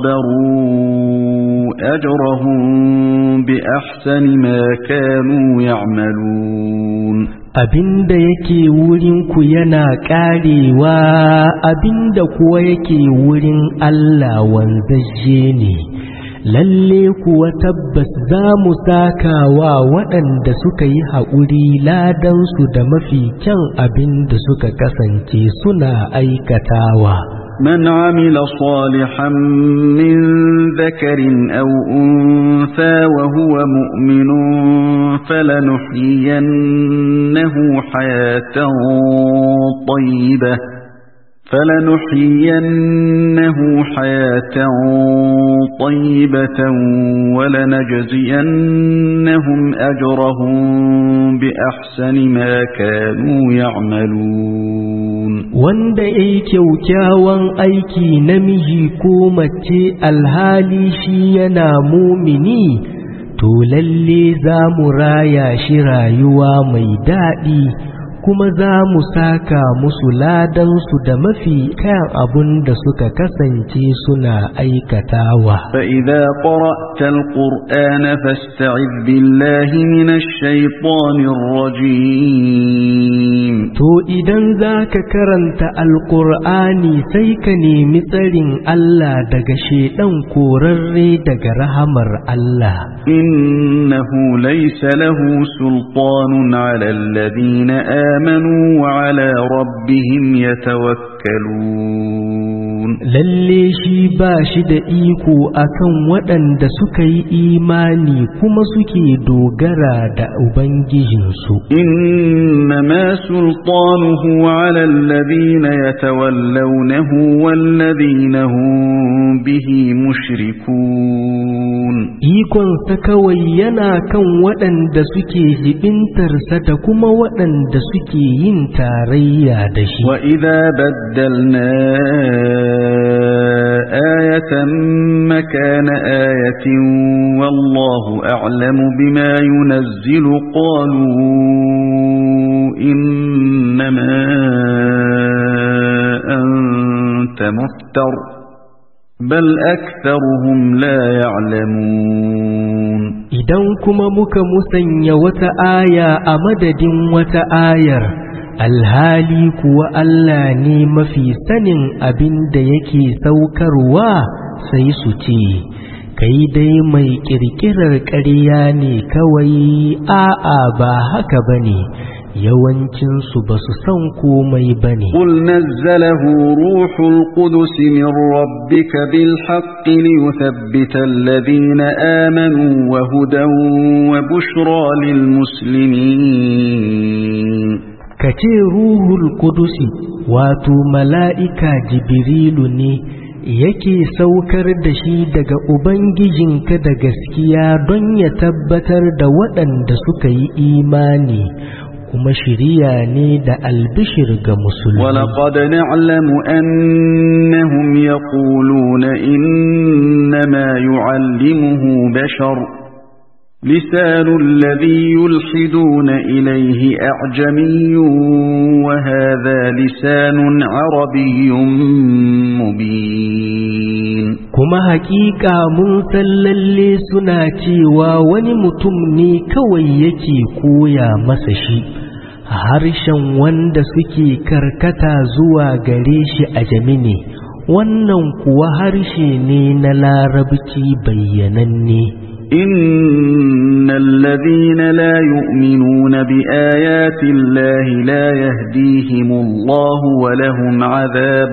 صبروا أجرهم بأحسن ما كانوا يعملون abinda yake wurinku yana ƙarewa abinda kuwa yake wurin Allah wanzajje ne lalle kuwa tabbas za mu sakawa waɗanda suka yi haƙuri ladansu da mafi kyan abin da suka kasance suna aikatawa. من عمل صالحا من ذكر أو أنثى وهو مؤمن فلنحيينه حياة طيبة فلنحيينه حياة طيبة ولنجزينهم أجرهم بأحسن ما كانوا يعملون wanda ya yi kyaukyawan aiki namiji ko mace alhali shi yana mumini to lalle za mu raya shi rayuwa mai daɗi kuma za mu saka musu ladansu da mafi kayan abun da suka kasance suna aikatawa. فإذا قرأت القرآن فاستعذ بالله من الشيطان الرجيم To idan za ka karanta Alƙur'ani sai ka nemi tsarin Allah daga shaiɗan korarre daga rahamar Allah. إنه ليس له سلطان على الذين آمنوا وعلى ربهم يتوكلون Lalle shi ba shi da iko akan waɗanda suka yi imani kuma suke dogara da Ubangijinsu. إنما سلطانه على الذين يتولونه والذين هم به مشركون Ikonsa kawai yana kan waɗanda suke jibintarsa da kuma waɗanda suke yin tarayya da shi. وإذا بدلنا آية مكان آية والله أعلم بما ينزل قالوا إنما أنت مفتر بل أكثرهم لا يعلمون Idan kuma muka musanya wata aya a madadin wata ayar, alhali kuwa Allah ne mafi sanin abin da yake saukarwa sai su ce, Kai dai mai ƙirƙirar ƙarya ne kawai a'a ba haka ba ne, yawancinsu ba su san komai ba ne. قل نزله روح القدس من ربك بالحق ليثبت الذين آمنوا وهدى وبشرى للمسلمين ka ce ruhul kudusi wato mala'ika jibrilu ne yake saukar da shi daga ubangijinka da gaskiya don ya tabbatar da waɗanda suka yi imani kuma shiriya ne da albishir ga musulmi ولقد نعلم أنهم يقولون إنما يعلمه بشر لسان الذي يلحدون إليه أعجمي وهذا لسان عربي مبين kuma hakika mun san lalle suna cewa wani mutum ne kawai yake koya masa shi harshen wanda suke karkata zuwa gare shi a jamine wannan kuwa harshe ne na larabci bayyananne إن الذين لا يؤمنون بآيات الله لا يهديهم الله ولهم عذاب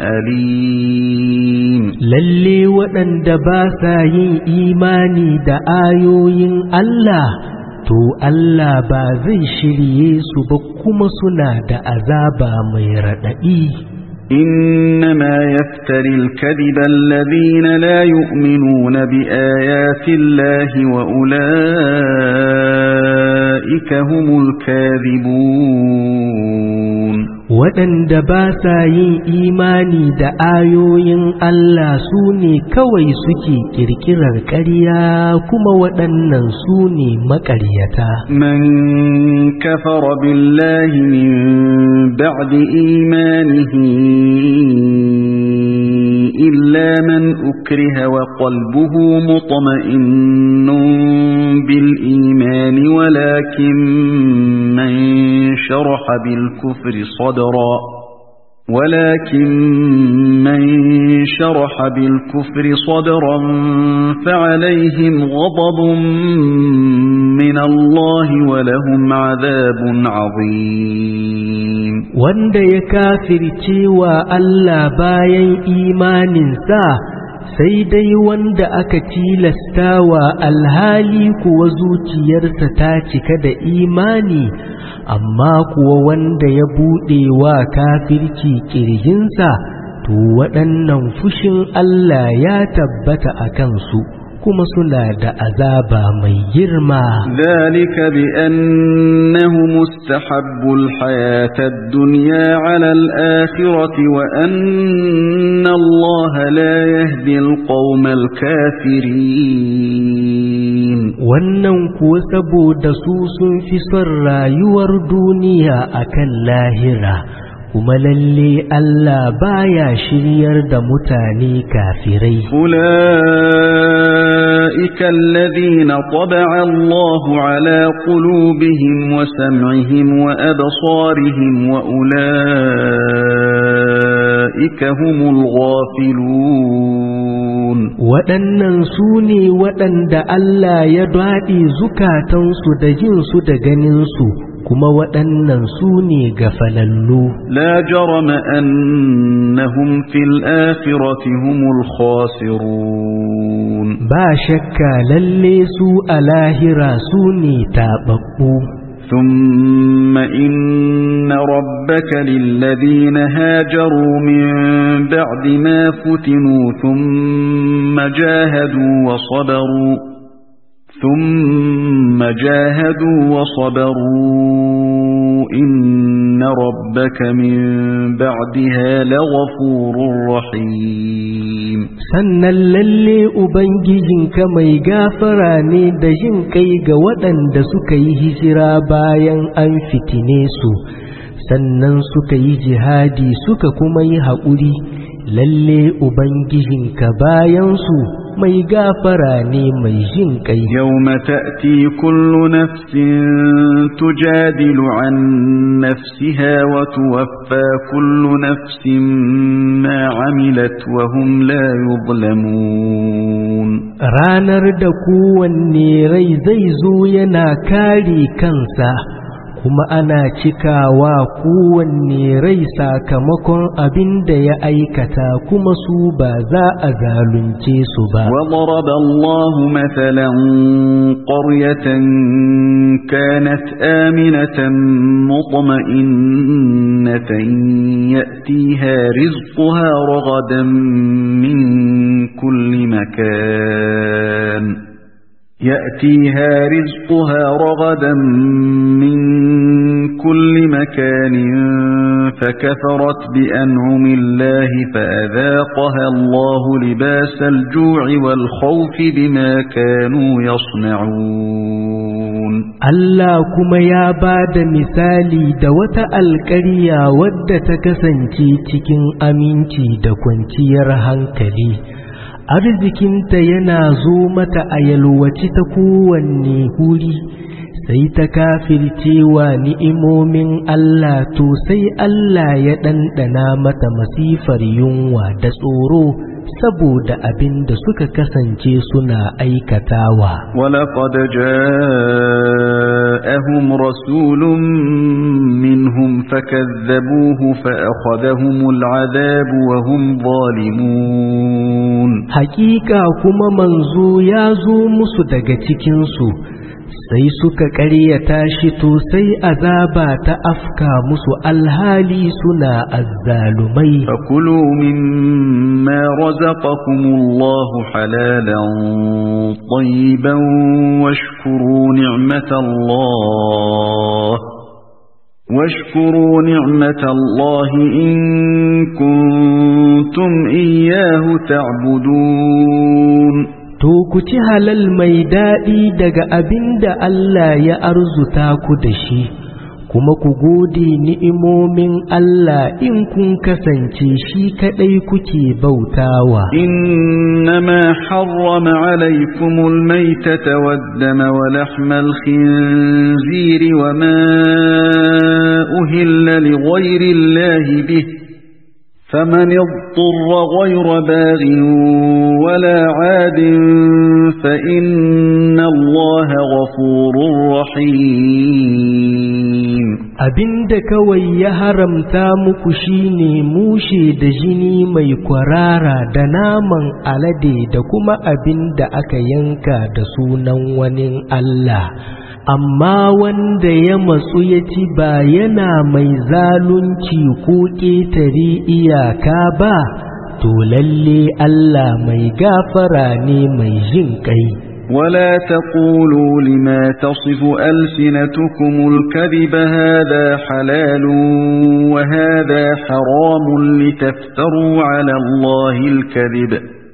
أليم lalle waɗanda ba sa yin imani da ayoyin Allah to Allah ba zai shirye su ba kuma suna da azaba mai raɗaɗi إنما يفتري الكذب الذين لا يؤمنون بآيات الله وأولئك هم الكاذبون waɗanda ba sa yin imani da ayoyin Allah su ne kawai suke ƙirƙirar ƙarya kuma waɗannan su ne maƙaryata. من كفر بالله من بعد إيمانه إلا من أكره وقلبه مطمئن بالإيمان ولكن من شرح بالكفر صدرا ولكن من شرح بالكفر صدرا فعليهم غضب من الله ولهم عذاب عظيم wanda ya kafirce wa Allah bayan imaninsa sai dai wanda aka tilasta wa alhali kuwa zuciyarsa ta cika da imani amma kuwa wanda ya buɗe wa kafirci ƙirjinsa to waɗannan fushin Allah ya tabbata a kansu kuma suna da azaba mai girma ذلك بأنه مستحب الحياة الدنيا على الآخرة وأن الله لا يهدي القوم الكافرين wannan kuwa saboda su sun fi son rayuwar duniya akan lahira kuma lalle Allah baya shiryar da mutane kafirai أولئك الذين طبع الله على قلوبهم وسمعهم وأبصارهم وأولئك هم الغافلون waɗannan su ne waɗanda Allah ya daɗe zukatansu da jinsu da ganinsu kuma waɗannan su ne gafalallu لا جرم أنهم في الآخرة هم الخاسرون ba shakka lalle su a lahira su ne taɓaɓɓu ثم إن ربك للذين هاجروا من بعد ما فتنوا ثم جاهدوا وصبروا ثم جاهدوا وصبروا إن ربك من بعدها لغفور رحيم sannan lalle ubangijinka mai gafara ne da jin kai ga waɗanda suka yi hijira bayan an fitine su sannan suka yi jihadi suka kuma yi haƙuri lalle ubangijinka bayansu mai gafara ne mai jin kai يوم تأتي كل نفس تجادل عن نفسها وتوفى كل نفس ما عملت وهم لا يظلمون ranar da kowanne rai zai zo yana kare kansa kuma ana cikawa kowanne rai sakamakon abin da ya aikata kuma su ba za a zalunce su ba وضرب الله مثلا قرية كانت آمنة مطمئنة يأتيها رزقها رغدا من كل مكان يأتيها رزقها رغدا من كل مكان فكفرت بأنعم الله فأذاقها الله لباس الجوع والخوف بما كانوا يصنعون Allah kuma ya ba da misali da wata alƙarya wadda ta kasance cikin aminci da kwanciyar hankali arzikinta yana zo mata a yalwaci ta kowanne huri sai ta kafircewa ni'imomin Allah to sai Allah ya ɗanɗana mata masifar yunwa da tsoro saboda abin da suka kasance suna aikatawa. ولقد جاءهم رسول منهم فكذبوه فأخذهم العذاب وهم ظالمون Hakika kuma manzo ya zo musu daga cikinsu, sai suka ƙaryata shi to sai azaba ta afka musu alhali suna azzalumai. فكلوا مما رزقكم الله حلالا طيبا واشكروا نعمة الله واشكروا نعمة الله إن كنتم إياه تعبدون To ku ci halal mai daɗi daga abin da Allah ya arzuta ku da shi, kuma ku gode ni'imomin Allah in kun kasance shi kaɗai kuke bautawa. إنما حرم عليكم الميتة والدم ولحم الخنزير وما أهل لغير الله به فمن اضطر غير باغ ولا عاد فإن الله غفور رحيم Abinda kawai ya haramta muku shine mushe da jini mai kwarara da naman alade da kuma abinda aka yanka da sunan wani Allah. Amma wanda ya matsu ya ci ba yana mai zalunci ko ƙetare iyaka ba, to lalle Allah mai gafara ne mai jin ƙai. ولا تقولوا لما تصف ألسنتكم الكذب هذا حلال وهذا حرام لتفتروا على الله الكذب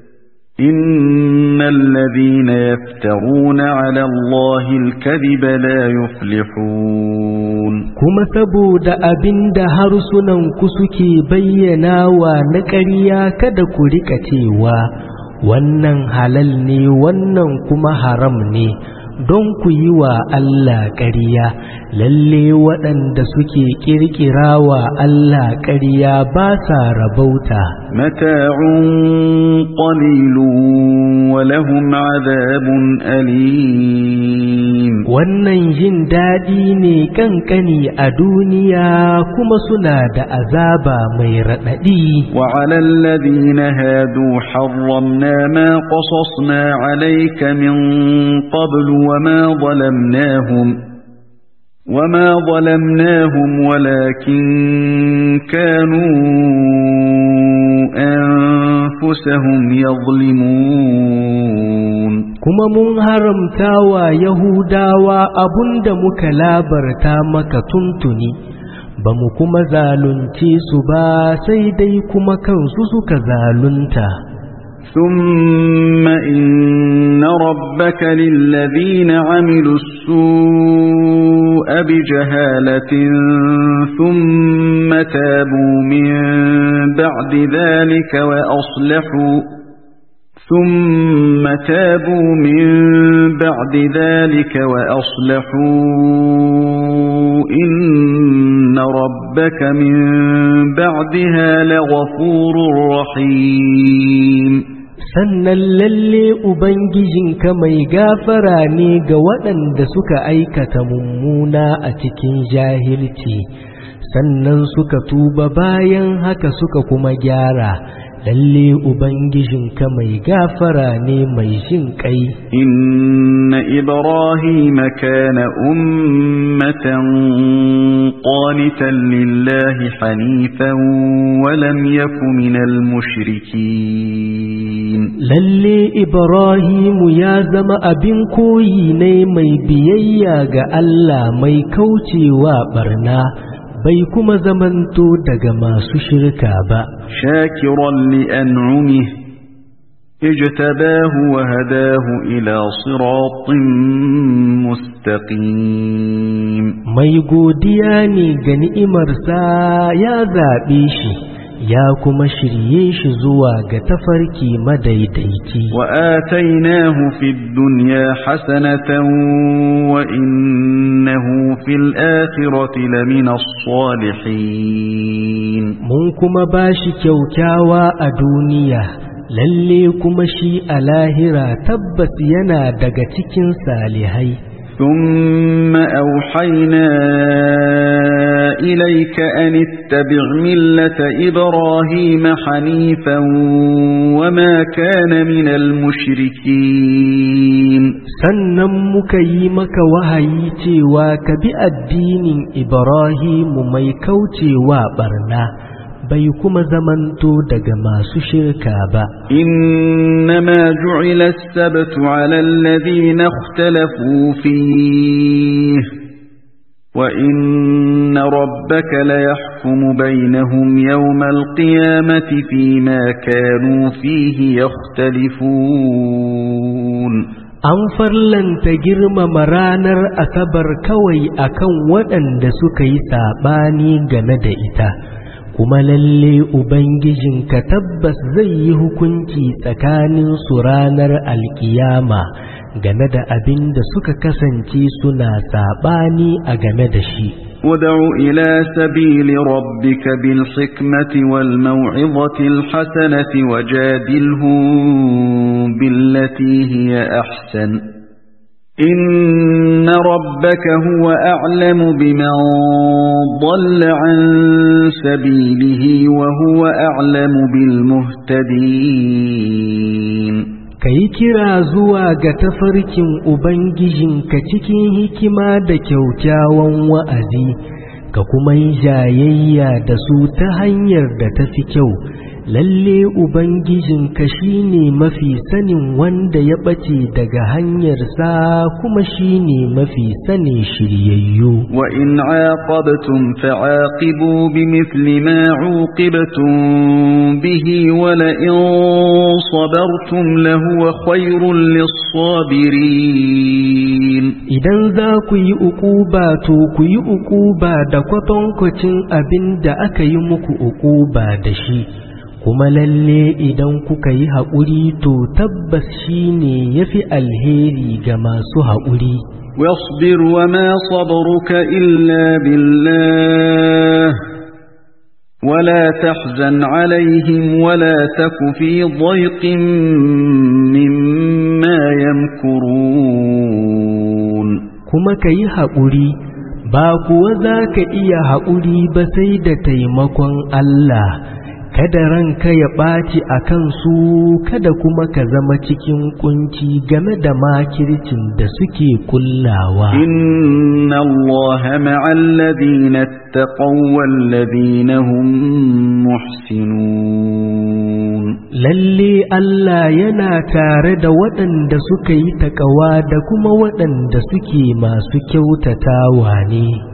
إن الذين يفترون على الله الكذب لا يفلحون kuma saboda abin da harsunanku suke bayyanawa na ƙarya kada ku rika cewa wannan halal ne wannan kuma haram ne don ku yi wa Allah ƙarya lalle waɗanda suke ƙirƙirawa Allah ƙarya ba sa rabauta متاع قليل ولهم عذاب أليم wannan jin daɗi ne ƙanƙani a duniya kuma suna da azaba mai raɗaɗi وعلى الذين هادوا حرمنا ما قصصنا عليك من قبل وما ظلمناهم وما ظلمناهم ولكن كانوا أنفسهم يظلمون kuma mun haramta wa Yahudawa abunda muka labarta maka tuntuni ba mu kuma zalunce su ba sai dai kuma kansu suka zalunta ثم إن ربك للذين عملوا السوء بجهالة ثم تابوا من بعد ذلك وأصلحوا ثم تابوا من بعد ذلك وأصلحوا إن ربك من بعدها لغفور رحيم sannan lalle Ubangijinka mai gafara ne ga waɗanda suka aikata mummuna a cikin jahilci, sannan suka tuba bayan haka suka kuma gyara, lalle Ubangijinka mai gafara ne mai jin ƙai. إن إبراهيم كان أمة قانتا لله حنيفا ولم يك من المشركين Lalle Ibrahimu ya zama abin koyi ne mai biyayya ga Allah mai kaucewa barna, bai kuma zamanto daga masu shirka ba. شاكرا لأنعمه اجتباه وهداه إلى صراط مستقيم Mai godiya ne ga ni'imarsa ya zaɓe shi, ya kuma shirye shi zuwa ga tafarki madaidaici. وآتيناه في الدنيا حسنة وإنه في الآخرة لمن الصالحين Mun kuma ba shi kyaukyawa a duniya, lalle kuma shi a lahira tabbas yana daga cikin salihai. ثم أوحينا إليك أن اتبع ملة إبراهيم حنيفا وما كان من المشركين Sannan muka yi maka wahayi cewa ka bi addinin Ibrahimu mai kaucewa barna, bai kuma zamanto daga masu shirka ba. إنما جعل السبت على الذين اختلفوا فيه وإن ربك ليحكم بينهم يوم القيامة فيما كانوا فيه يختلفون An farlanta girmama ranar Asabar kawai akan waɗanda suka yi saɓani game da ita, kuma lalle Ubangijinka tabbas zai yi hukunci tsakanin su ranar alkiyama game da abin da suka kasance suna saɓani a game da shi. ودع إلى سبيل ربك بالحكمة والموعظة الحسنة وجادلهم بالتي هي أحسن إن ربك هو أعلم بمن ضل عن سبيله وهو أعلم بالمهتدين ka yi kira zuwa ga tafarkin Ubangijinka cikin hikima da kyaukyawan wa'azi, ka kuma yi jayayya da su ta hanyar da ta fi kyau, lalle Ubangijinka shi ne mafi sanin wanda ya ɓace daga hanyarsa kuma shi ne mafi sanin shiryayyu. وإن عاقبتم فعاقبوا بمثل ما عوقبتم به ولئن صبرتم لهو خير للصابرين Idan za ku yi uquba to ku yi uquba da kwatankwacin abin da aka yi muku uquba da shi, kuma lalle idan kuka yi haƙuri to tabbas shi ne ya fi alheri ga masu haƙuri. واصبر وما صبرك إلا بالله ولا تحزن عليهم ولا تك في ضيق مما يمكرون Kuma ka yi haƙuri, ba kuwa za ka iya haƙuri ba sai da taimakon Allah. kada ranka ya ɓaci a kansu kada kuma ka zama cikin kunci game da makircin da suke kullawa. Inna Allah ma'alladhina attaqaw walladhina hum muhsinun. Lalle Allah yana tare da waɗanda suka yi taƙawa da kuma waɗanda suke masu kyautatawa ne.